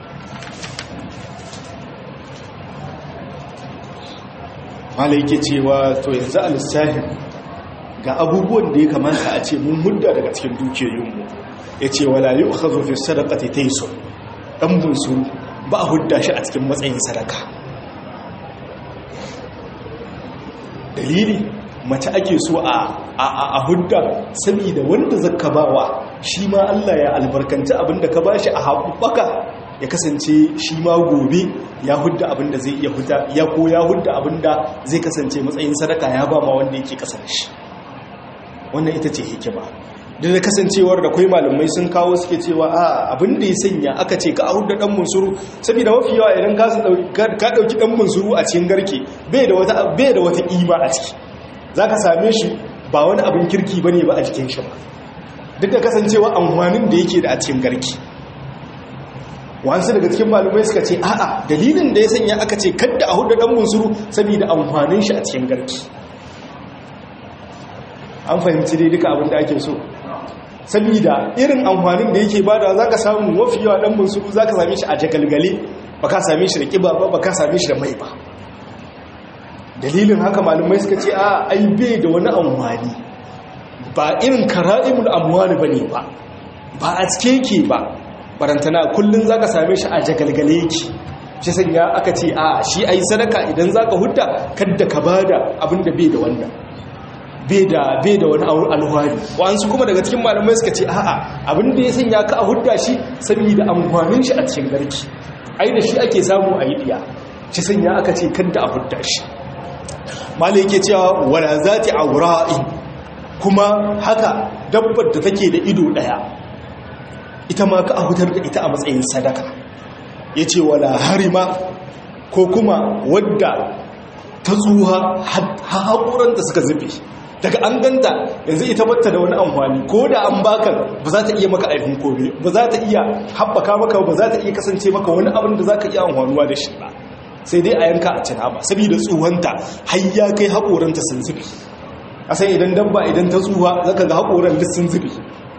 A: malai yake cewa to yanzu a lissahin ga abubuwan da ya kamata a ce mun hudda daga cikin dukiyoyinmu ya ce wala yi uka zo fi sadaka ta yi so ɗan bunsu ba a hudda shi a cikin matsayin sadaka dalili mace ake so a hudda saboda wanda zaka bawa shi ma Allah ya albarkanci abinda ka bashi a haɓaka ya kasance shi ma gobe ya hudda abinda zai iya hudda ya ko ya hudda abinda zai kasance matsayin sadaka ya ba ma wanda yake kasar shi wannan ita ce hikima da da kasancewar da kwai malamai sun kawo suke cewa a abinda ya sanya aka ce ka hudda dan munsuru saboda mafi yawa idan ka dauki dan munsuru a cikin garke bai da wata bai da wata kima a ciki za ka same shi ba wani abin kirki ba ne ba a jikin shi ba duk da kasancewa amfanin da yake da a cikin garki wasu daga cikin malumai suka ce a'a dalilin da ya sanya aka ce kadda a hudu dan munsuru saboda amfanin shi a cikin garki an fahimci dai duka abin da ake so saboda irin amfanin da yake bada za ka samu mafi yawa dan munsuru za ka same shi a jagalgale ba ka same shi da kiba ba ba ka same shi da mai ba dalilin haka malumai suka ce a ai bai da wani amfani ba irin kara'imul amwani bane ba ba a cike yake ba barantana kullun zaka same shi a jagalgale yake shi sanya aka ce a shi ai sadaka idan zaka hudda kadda ka bada abinda bai da wannan bai da bai da wani alwari wa'ansu kuma daga cikin malamai suka ce a'a abinda ya sanya ka a hudda shi saboda amfanin shi a cikin garki ai da shi ake samu a yi diya shi sanya aka ce kadda a hudda shi malai yake cewa wala zati aura'in kuma haka dabbar da take da ido daya ita ma ka ahutar da ita a matsayin sadaka yace wala harima ko kuma wadda ta tsuha haƙuran da suka zube daga an ganta yanzu ita batta da wani amfani ko da an baka ba za ta iya maka aifin kobe ba za ta iya haɓaka maka ba za ta iya kasance maka wani abin da za ka iya amfanuwa da shi ba sai dai a yanka a cina ba saboda tsuhanta har ya kai haƙoranta sun zube a san idan dabba idan ta tsuha zaka ga haƙoran duk sun zube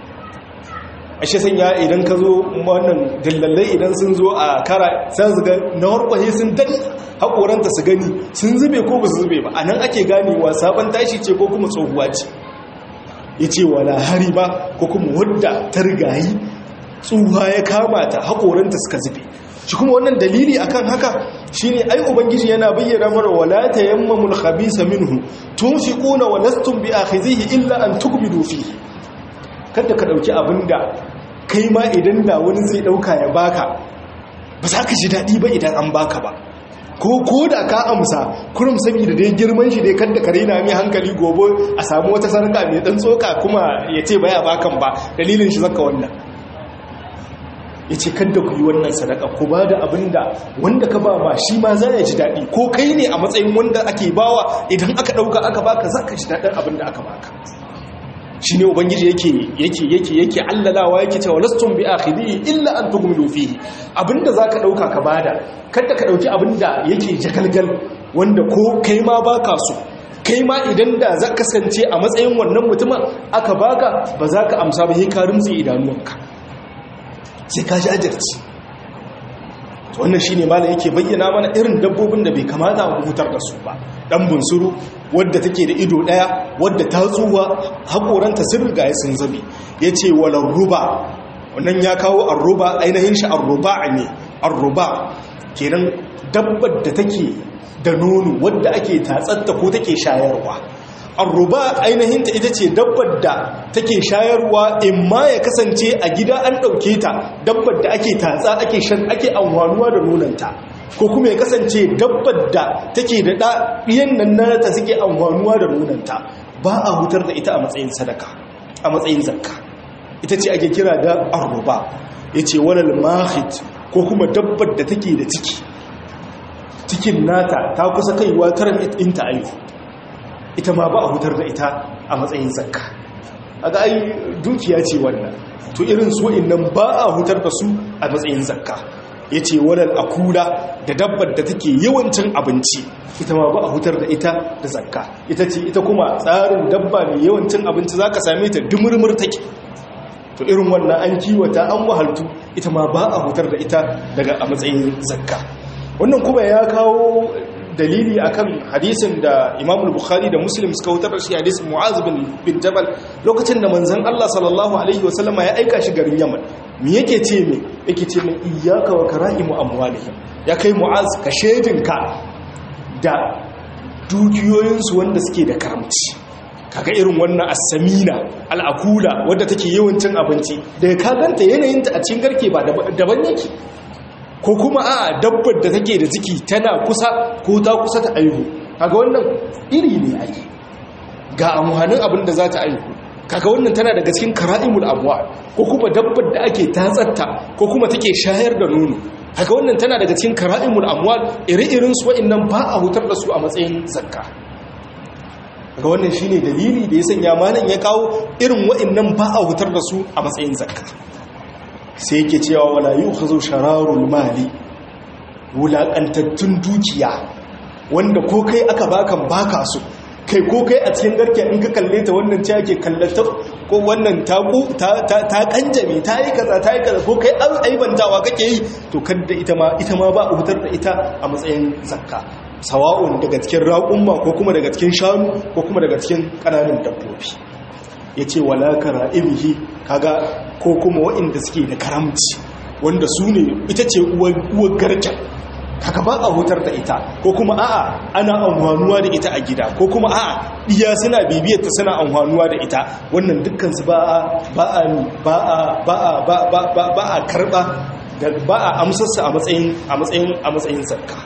A: a shi sanya idan ka zo wannan dillallai idan sun zo a kara sai su ga na harkwahe sun dan haƙoranta su gani sun zube ko ba su zube ba a nan ake ganewa sabon tashi ce ko kuma tsohuwa ce ya ce wala hari ba ko kuma wadda ta rigayi tsuha ya kama ta haƙoranta suka zube shi kuma wannan dalili akan haka shine ai ubangiji yana bayyana mara wala tayammamul khabisa minhu tunfiquna wa lastum bi akhizihi illa an tukbidu fihi kada ka dauki abinda kai ma idan da wani zai dauka ya baka ba za ka ji dadi ba idan an baka ba ko ko da ka amsa kurum saboda dai girman shi dai kada ka rena mai hankali gobe a samu wata sarka mai dan tsoka kuma ya ce baya bakan ba dalilin shi zaka wannan ya ce kadda ku yi wannan sadaka ku ba da abin da wanda ka ba ma shi ma za ya ji daɗi ko kai ne a matsayin wanda ake bawa idan aka ɗauka aka baka za ka ji daɗin abin da aka baka shi ne ubangiji yake yake yake yake allalawa yake cewa lastun bi akhiri illa an tugmilu fihi abinda zaka dauka ka bada kada ka dauki abinda yake jagalgal wanda ko kai ma baka so kai ma idan da za kasance a matsayin wannan mutumin aka baka ba za ka amsa ba sai ka rumtse idanuwanka sai ka ji ajirci wannan shine malam yake bayyana mana irin dabbobin da bai kamata a hutar da su ba dan bunsuru wadda take da ido daya wadda ta tsuwa hakoranta sun riga sun zabe yace wala ruba wannan ya kawo arruba ainihin shi arruba ne arruba kenan dabbar da take da nono wadda ake tatsatta ko take shayarwa arruba ainihin ta ita ce dabbar da take shayarwa in ma ya kasance a gida an ɗauke ta dabbar da ake tatsa ake shan ake amfanuwa da nonanta ko kuma ya kasance dabbar da take da ɗaɗiyan nan nata suke amfanuwa da nonanta ba a hutar da ita a matsayin sadaka a matsayin zakka ita ce ake kira da arruba ya ce walal mahit ko kuma dabbar da take da ciki cikin nata ta kusa kaiwa taran inta aiki ita ma ba a hutar da ita a matsayin zakka aga ai dukiya ce wannan to irin su nan ba a hutar da su a matsayin zakka yace walal akula da dabbar da take yawancin abinci ita ma ba a hutar da ita da zakka ita ce ita kuma tsarin dabba mai yawancin abinci zaka same ta dumurmur take to irin wannan an kiwata an wahaltu ita ma ba a hutar da ita daga a matsayin zakka wannan kuma ya kawo dalili akan hadisin da Imam Bukhari da Muslim suka hutar da shi hadisin Mu'az bin Jabal lokacin da manzon Allah sallallahu alaihi wasallama ya aika shi garin Yaman me yake ce me yake ce min iyyaka wa kara'imu amwalihim ya kai Mu'az ka shedinka da dukiyoyinsu wanda suke da karamci kaga irin wannan asamina al'akula wadda take yawancin abinci daga kaganta yanayinta a cikin garke ba daban yake ko kuma a dabbar da take da ciki tana kusa ko ta kusa ta aihu kaga wannan iri ne ake ga amfanin abin da za ta aihu kaga wannan tana daga cikin kara'imul amwa ko kuma dabbar da ake tatsatta ko kuma take shayar da nono kaga wannan tana daga cikin kara'imul amwal iri-irin su wa'annan ba a hutar da su a matsayin zakka ga wannan shine dalili da ya sanya malam ya kawo irin wa'annan ba a hutar da su a matsayin zakka sai yake cewa wala yukhzu shararul mali wulaƙantattun dukiya wanda ko kai aka bakan baka su kai ko kai a cikin garke in ka kalle ta wannan ce ake kallata ko wannan taku ta ta kanjame ta yi kaza ta yi kaza ko kai aibantawa kake yi to kada ita ma ita ma ba a hutar da ita a matsayin zakka sawa'un daga cikin raƙumma ko kuma daga cikin shanu ko kuma daga cikin ƙananan dabbobi ya ce walakara ibihi kaga ko kuma waɗanda suke da karamci wanda su ne ita ce uwar garken kaga ba a hutar da ita ko kuma a'a ana amfanuwa da ita a gida ko kuma a'a iya suna bibiyar ta suna amfanuwa da ita wannan dukkansu ba a ba a ba a ba a ba a karba da ba a amsarsa a matsayin a matsayin a matsayin zakka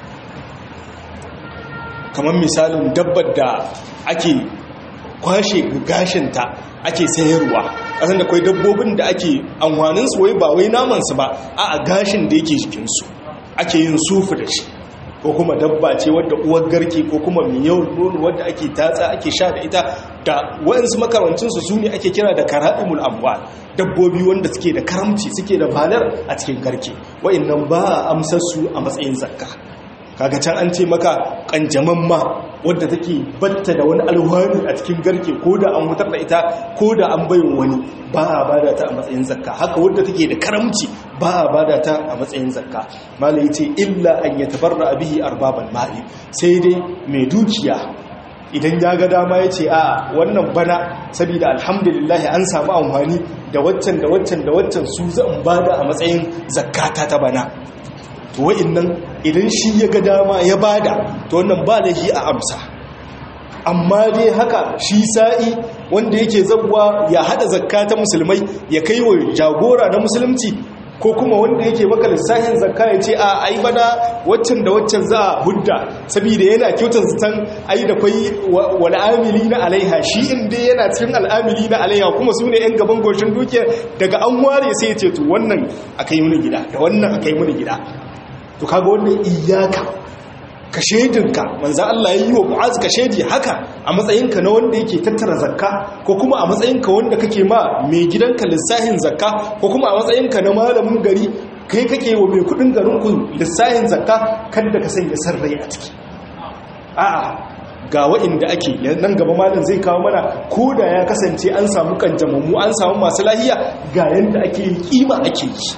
A: kamar misalin dabbar da ake kwashe gashinta ake sayarwa kasan da kwai dabbobin da ake amfaninsu wai ba wai namansu ba a gashin da yake jikinsu ake yin sufu da shi ko kuma dabba ce wadda uwar garke ko kuma mai yawan nono wadda ake tatsa ake sha da ita da waɗansu makarantunsu su ne ake kira da kara'imul amwal dabbobi wanda suke da karamci suke da balar a cikin garke wa'annan ba a amsar su a matsayin zakka kaga can an ce maka kanjaman ma wadda take batta da wani alwani a cikin garke ko da an wutar da ita ko da an bayin wani ba a bada ta a matsayin zakka haka wadda take da karamci ba a bada ta a matsayin zakka malai ce illa an ya tabarra bihi arbaban ma'i sai dai mai dukiya idan ya ga dama ya ce a wannan bana saboda alhamdulillah an samu amfani da waccan da waccan da waccan su zan bada a matsayin zakkata ta bana to wa'innan idan shi ya ga dama ya bada to wannan ba da shi a amsa amma dai haka shi sa'i wanda yake zabuwa ya hada zakka ta musulmai ya kai wa jagora na musulunci ko kuma wanda yake maka lissafin zakka ya ce a ai bana waccan da waccan za a hudda saboda yana kyautar zaton ai da kwai wani amili na alaiha shi inda yana cikin al'amili na alaiha kuma su ne 'yan gaban goshin dukiyar daga an ware sai ya ce to wannan aka yi mini gida da wannan aka yi mini gida to kaga wannan iyaka ka shaidinka manzan Allah ya yi wa mu'az ka shaidi haka a matsayinka na wanda yake tattara zakka ko kuma a matsayinka wanda kake ma mai gidanka lissahin zakka ko kuma a matsayinka na malamin gari kai kake wa mai kudin garinku lissahin zakka kada ka sanya san rai a ciki a'a ga wa'inda ake nan gaba malam zai kawo mana ko da ya kasance an samu kanjamammu an samu masu lahiya ga yanda ake yi kima ake yi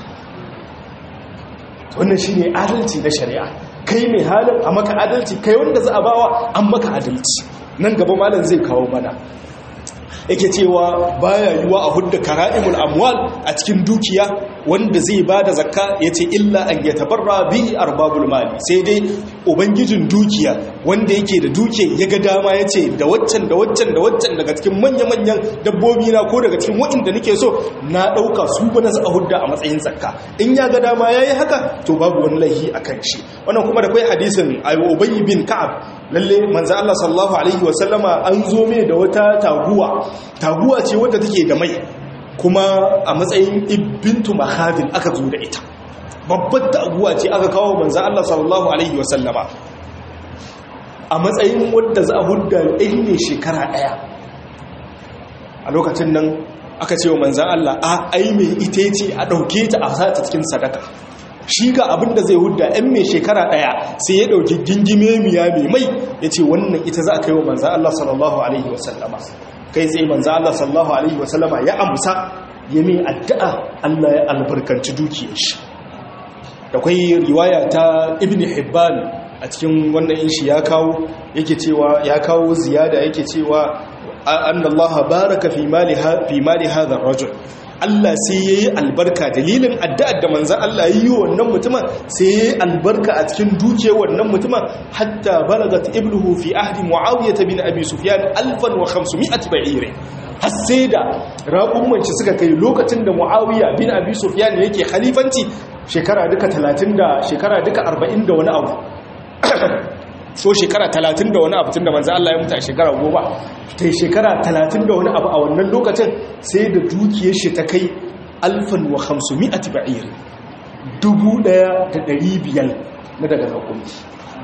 A: wannan shine adalci na shari'a kai mai halin a maka adalci kai wanda za a bawa an maka adalci nan gaba malam zai kawo mana yake cewa baya yiwa a hudda kara'imul amwal a cikin dukiya wanda zai ba da zakka ya ce illa an ya tabarra bi arbabul mali sai dai ubangijin dukiya wanda yake da dukiya ya ga dama ya ce da waccan da waccan da waccan daga cikin manya-manyan dabbobi na ko daga cikin wa'inda nake so na ɗauka su ba na a hudda a matsayin zakka in ya ga dama ya yi haka to babu wani laihi a kan shi wannan kuma da kai hadisin ubayi bin ka'ab lalle manzo Allah sallallahu alaihi wasallama an zo mai da wata taguwa taguwa ce wadda take da mai kuma a matsayin ibintu mahadin aka zo da ita babbar taguwa ce aka kawo manzo Allah sallallahu alaihi wasallama a matsayin wadda za a hudda ɗin ne shekara ɗaya a lokacin nan aka ce wa manzan Allah a ai mai ita ce a ɗauke ta a sata cikin sadaka shi ga abin da zai hudda ‘yan mai shekara ɗaya sai ya ɗauki gingime miya mai mai ya ce wannan ita za a kai wa manzan Allah sallallahu Alaihi wasallama kai tsaye manzan Allah sallallahu Alaihi wasallama ya amsa ya mai addu'a Allah ya albarkanci dukiyar shi da kwai riwaya ta ibn hibban a cikin wannan inshi ya kawo yake cewa ya kawo ziyada yake cewa anna Allah baraka fi mali fi mali hadha rajul Allah sai yayi albarka dalilin addu'ar da manzon Allah yi wannan mutumin sai yayi albarka a cikin dukiyar wannan mutumin hatta balagat ibnuhu fi ahdi muawiyah bin abi sufyan 1500 ba'ir har sai da raƙumanci suka kai lokacin da muawiya bin abi sufyan yake khalifanci shekara duka 30 da shekara duka 40 da wani abu so shekara talatin da wani abu tun da manzan Allah ya mutu a shekara goma ta yi shekara talatin da wani abu a wannan lokacin sai da dukiyar shi ta kai alfan wa hamsu mi'ati ba'ir dubu daya da dari biyar na daga hukunci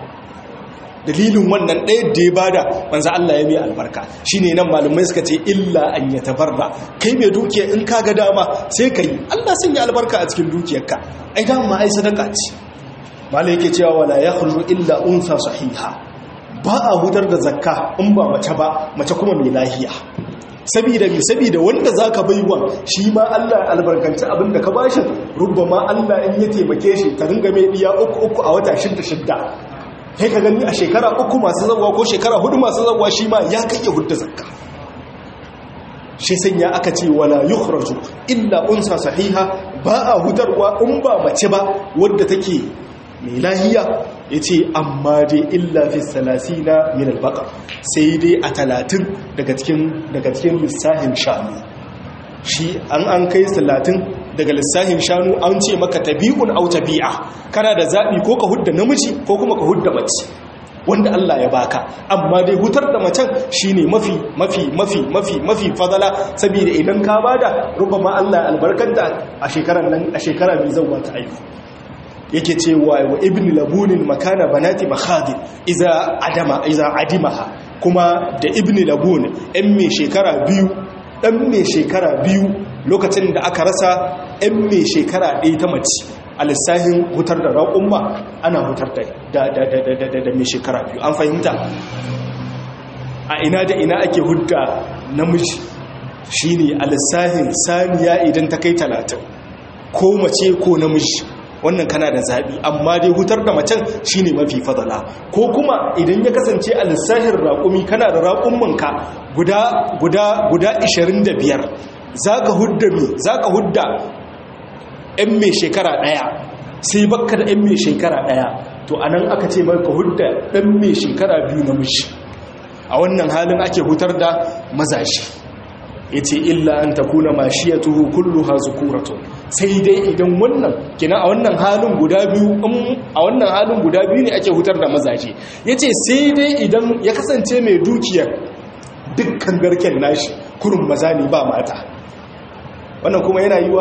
A: dalilin wannan ɗaya da ya bada manzan Allah ya mai albarka shi ne nan malumai suka ce illa an ya tabarra kai mai dukiya in ka ga dama sai ka yi Allah sun yi albarka a cikin dukiyarka ai dama ai sadaka ce malai yake cewa wala ya hullu illa unsa sahiha ba a hutar da zakka in ba mace ba mace kuma mai lahiya sabida mi sabida wanda zaka baiwa shi ma Allah albarkanci abin da ka bashi rubbama Allah in ya taimake shi ta ringa mai diya uku uku a wata shidda shidda kai ka gani a shekara uku masu zawa ko shekara hudu masu zawa shi ma ya kai ya hudda zakka shi sanya aka ce wala yukhraju illa unsa sahiha ba a hutarwa in ba mace ba wadda take mai lahiya ya ce amma dai illa fi salasina min albaka sai dai a talatin daga cikin lissahin shanu shi an an kai talatin daga lissahin shanu an ce maka tabi'un au tabi'a kana da zaɓi ko ka hudda namiji ko kuma ka hudda mace wanda Allah ya baka amma dai hutar da macen shine mafi mafi mafi mafi mafi fadala saboda idan ka bada rubama Allah albarkanta a shekarar nan a shekara mai zauwa ta aiki yake cewa wa ibn labunin makana banati makhadi iza adama iza adimaha kuma da ibn labun ɗan mai shekara biyu ɗan mai shekara biyu lokacin da aka rasa ɗan mai shekara ɗaya ta mace a lissahin hutar da raƙumma ana hutar da mai shekara biyu an fahimta a ina da ina ake hudda namiji shine a lissahin saniya idan ta kai talatin ko mace ko namiji wannan kana da zaɓi amma dai hutar da macen shine mafi fadala ko kuma idan ya kasance a lissahin raƙumi kana da raƙummanka guda guda guda 25 zaka hudda me zaka hudda ɗan mai shekara ɗaya sai bakka da ɗan mai shekara ɗaya to anan aka ce maka hudda ɗan mai shekara biyu na mishi a wannan halin ake hutar da mazashi yace illa an takuna mashiyatuhu kulluha zukuratu sai dai idan wannan kina a wannan halin guda biyu a wannan halin guda biyu ne ake hutar da mazaje yace sai dai idan ya kasance mai dukiyar dukkan garken nashi kurun maza ne ba mata wannan kuma yana yiwa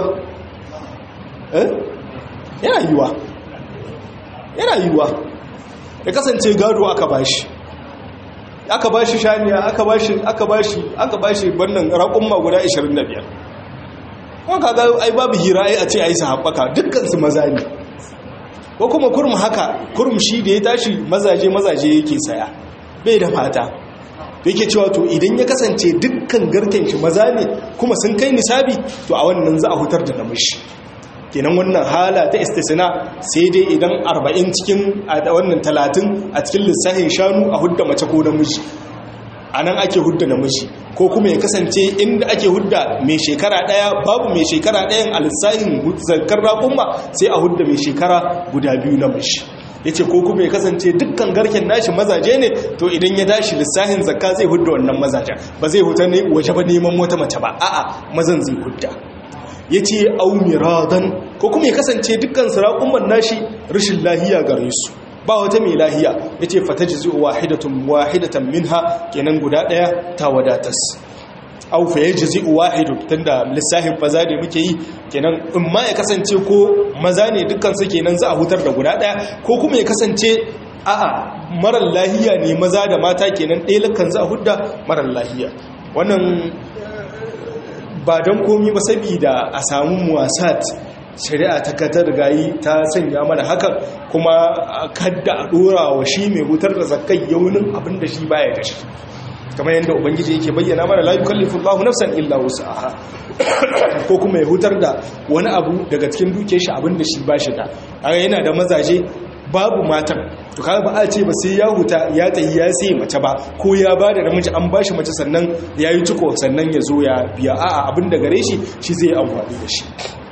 A: eh yana yiwa yana yiwa ya kasance gado aka bashi aka ba shi shaniya aka ba shi aka ba shi aka ba shi wannan raƙumma guda 25 kuma kaga ai babu hira ai a ce ai sahabbaka dukkan su maza ne ko kuma kurum haka kurum shi da ya tashi mazaje mazaje yake saya bai da mata da yake cewa to idan ya kasance dukkan garken shi maza ne kuma sun kai nisabi to a wannan za a hutar da namiji kenan wannan hala ta istisna sai dai idan 40 cikin wannan 30 a cikin lissafin shanu a hudda mace ko namiji anan ake hudda namiji ko kuma ya kasance inda ake hudda mai shekara daya babu mai shekara dayan a lissafin zakar raƙumma sai a hudda mai shekara guda biyu namiji yace ko kuma ya kasance dukkan garken nashi mazaje ne to idan ya dashi lissafin zakka zai hudda wannan mazajen ba zai huta ne waje ba neman wata mace ba a'a mazan zai hudda ya ce aumiradan ko kuma ya kasance dukkan sarakunman nashi rashin lahiya gare su ba wata mai lahiya ya ce fata jizi wahidatun wahidatan minha kenan guda daya ta wadatas au fa ya jizi wahidu tunda lissahin faza da muke yi kenan in ma ya kasance ko maza ne dukkan su kenan za a hutar da guda daya ko kuma ya kasance a'a marar lahiya ne maza da mata kenan ɗaya lakan za a hudda marar lahiya wannan ba don komi ba saboda a samu muwasat shari'a ta katar gayi ta sanya mana hakan kuma kadda a dora wa shi mai hutar da zakai yaunin abin da shi baya da shi kamar yadda ubangiji yake bayyana mana la yukallifu Allahu nafsan illa wus'aha ko kuma ya hutar da wani abu daga cikin duke shi abin da shi ba shi da kaga yana da mazaje babu matan to kaga ba a ce ba sai ya huta ya tayi ya sai mace ba ko ya ba da namiji an bashi mace sannan ya yi ciko sannan ya zo ya biya a'a abin da gare shi shi zai amfani da shi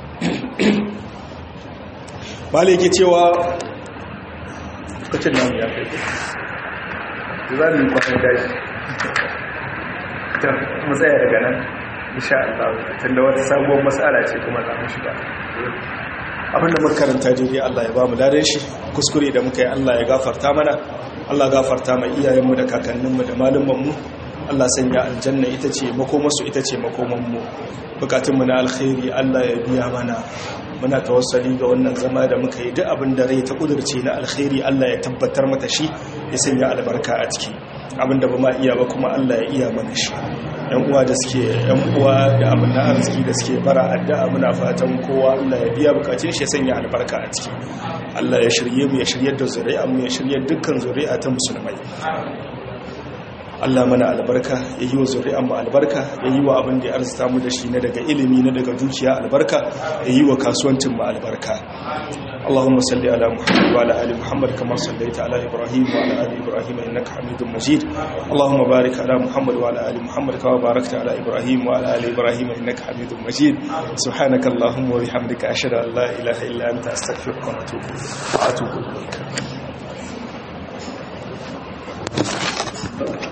A: bala yake cewa kacin namu ya kai za mu yi kwanan daji ta matsaya daga nan insha Allah tunda wata sabuwar matsala ce kuma za mu shiga abinda muka karanta daidai Allah ya ba mu ladan shi kuskure da muka yi Allah ya gafarta mana Allah gafarta mai iyayenmu da kakanninmu da malumanmu Allah sanya aljanna ita ce makomarsu ita ce makomanmu bukatunmu na alkhairi Allah ya biya mana muna tawassali ga wannan zama da muka yi duk abin da rai ta kudurce na alkhairi Allah ya tabbatar mata shi ya sanya albarka a ciki abin da ba ma iya ba kuma Allah ya iya mana shi yan uwa da suke yan uwa da abin da arziki da suke bara addu'a muna fatan kowa Allah ya biya bukatun shi ya sanya albarka a ciki Allah ya shirye mu ya shiryar da zuri'a mu ya shiryar dukkan zuri'a ta musulmai Allah mana albarka ya yi wa zuri'an mu albarka ya yi wa abin da ya arzita mu da shi na daga ilimi na daga dukiya albarka ya yi wa kasuwancin mu albarka اللهم صل على محمد وعلى ال محمد كما صليت على ابراهيم وعلى ال ابراهيم انك حميد مجيد اللهم بارك على محمد وعلى ال محمد كما باركت على ابراهيم وعلى ال ابراهيم انك حميد مجيد سبحانك اللهم وبحمدك اشهد ان لا اله الا انت استغفرك واتوب واتوب اليك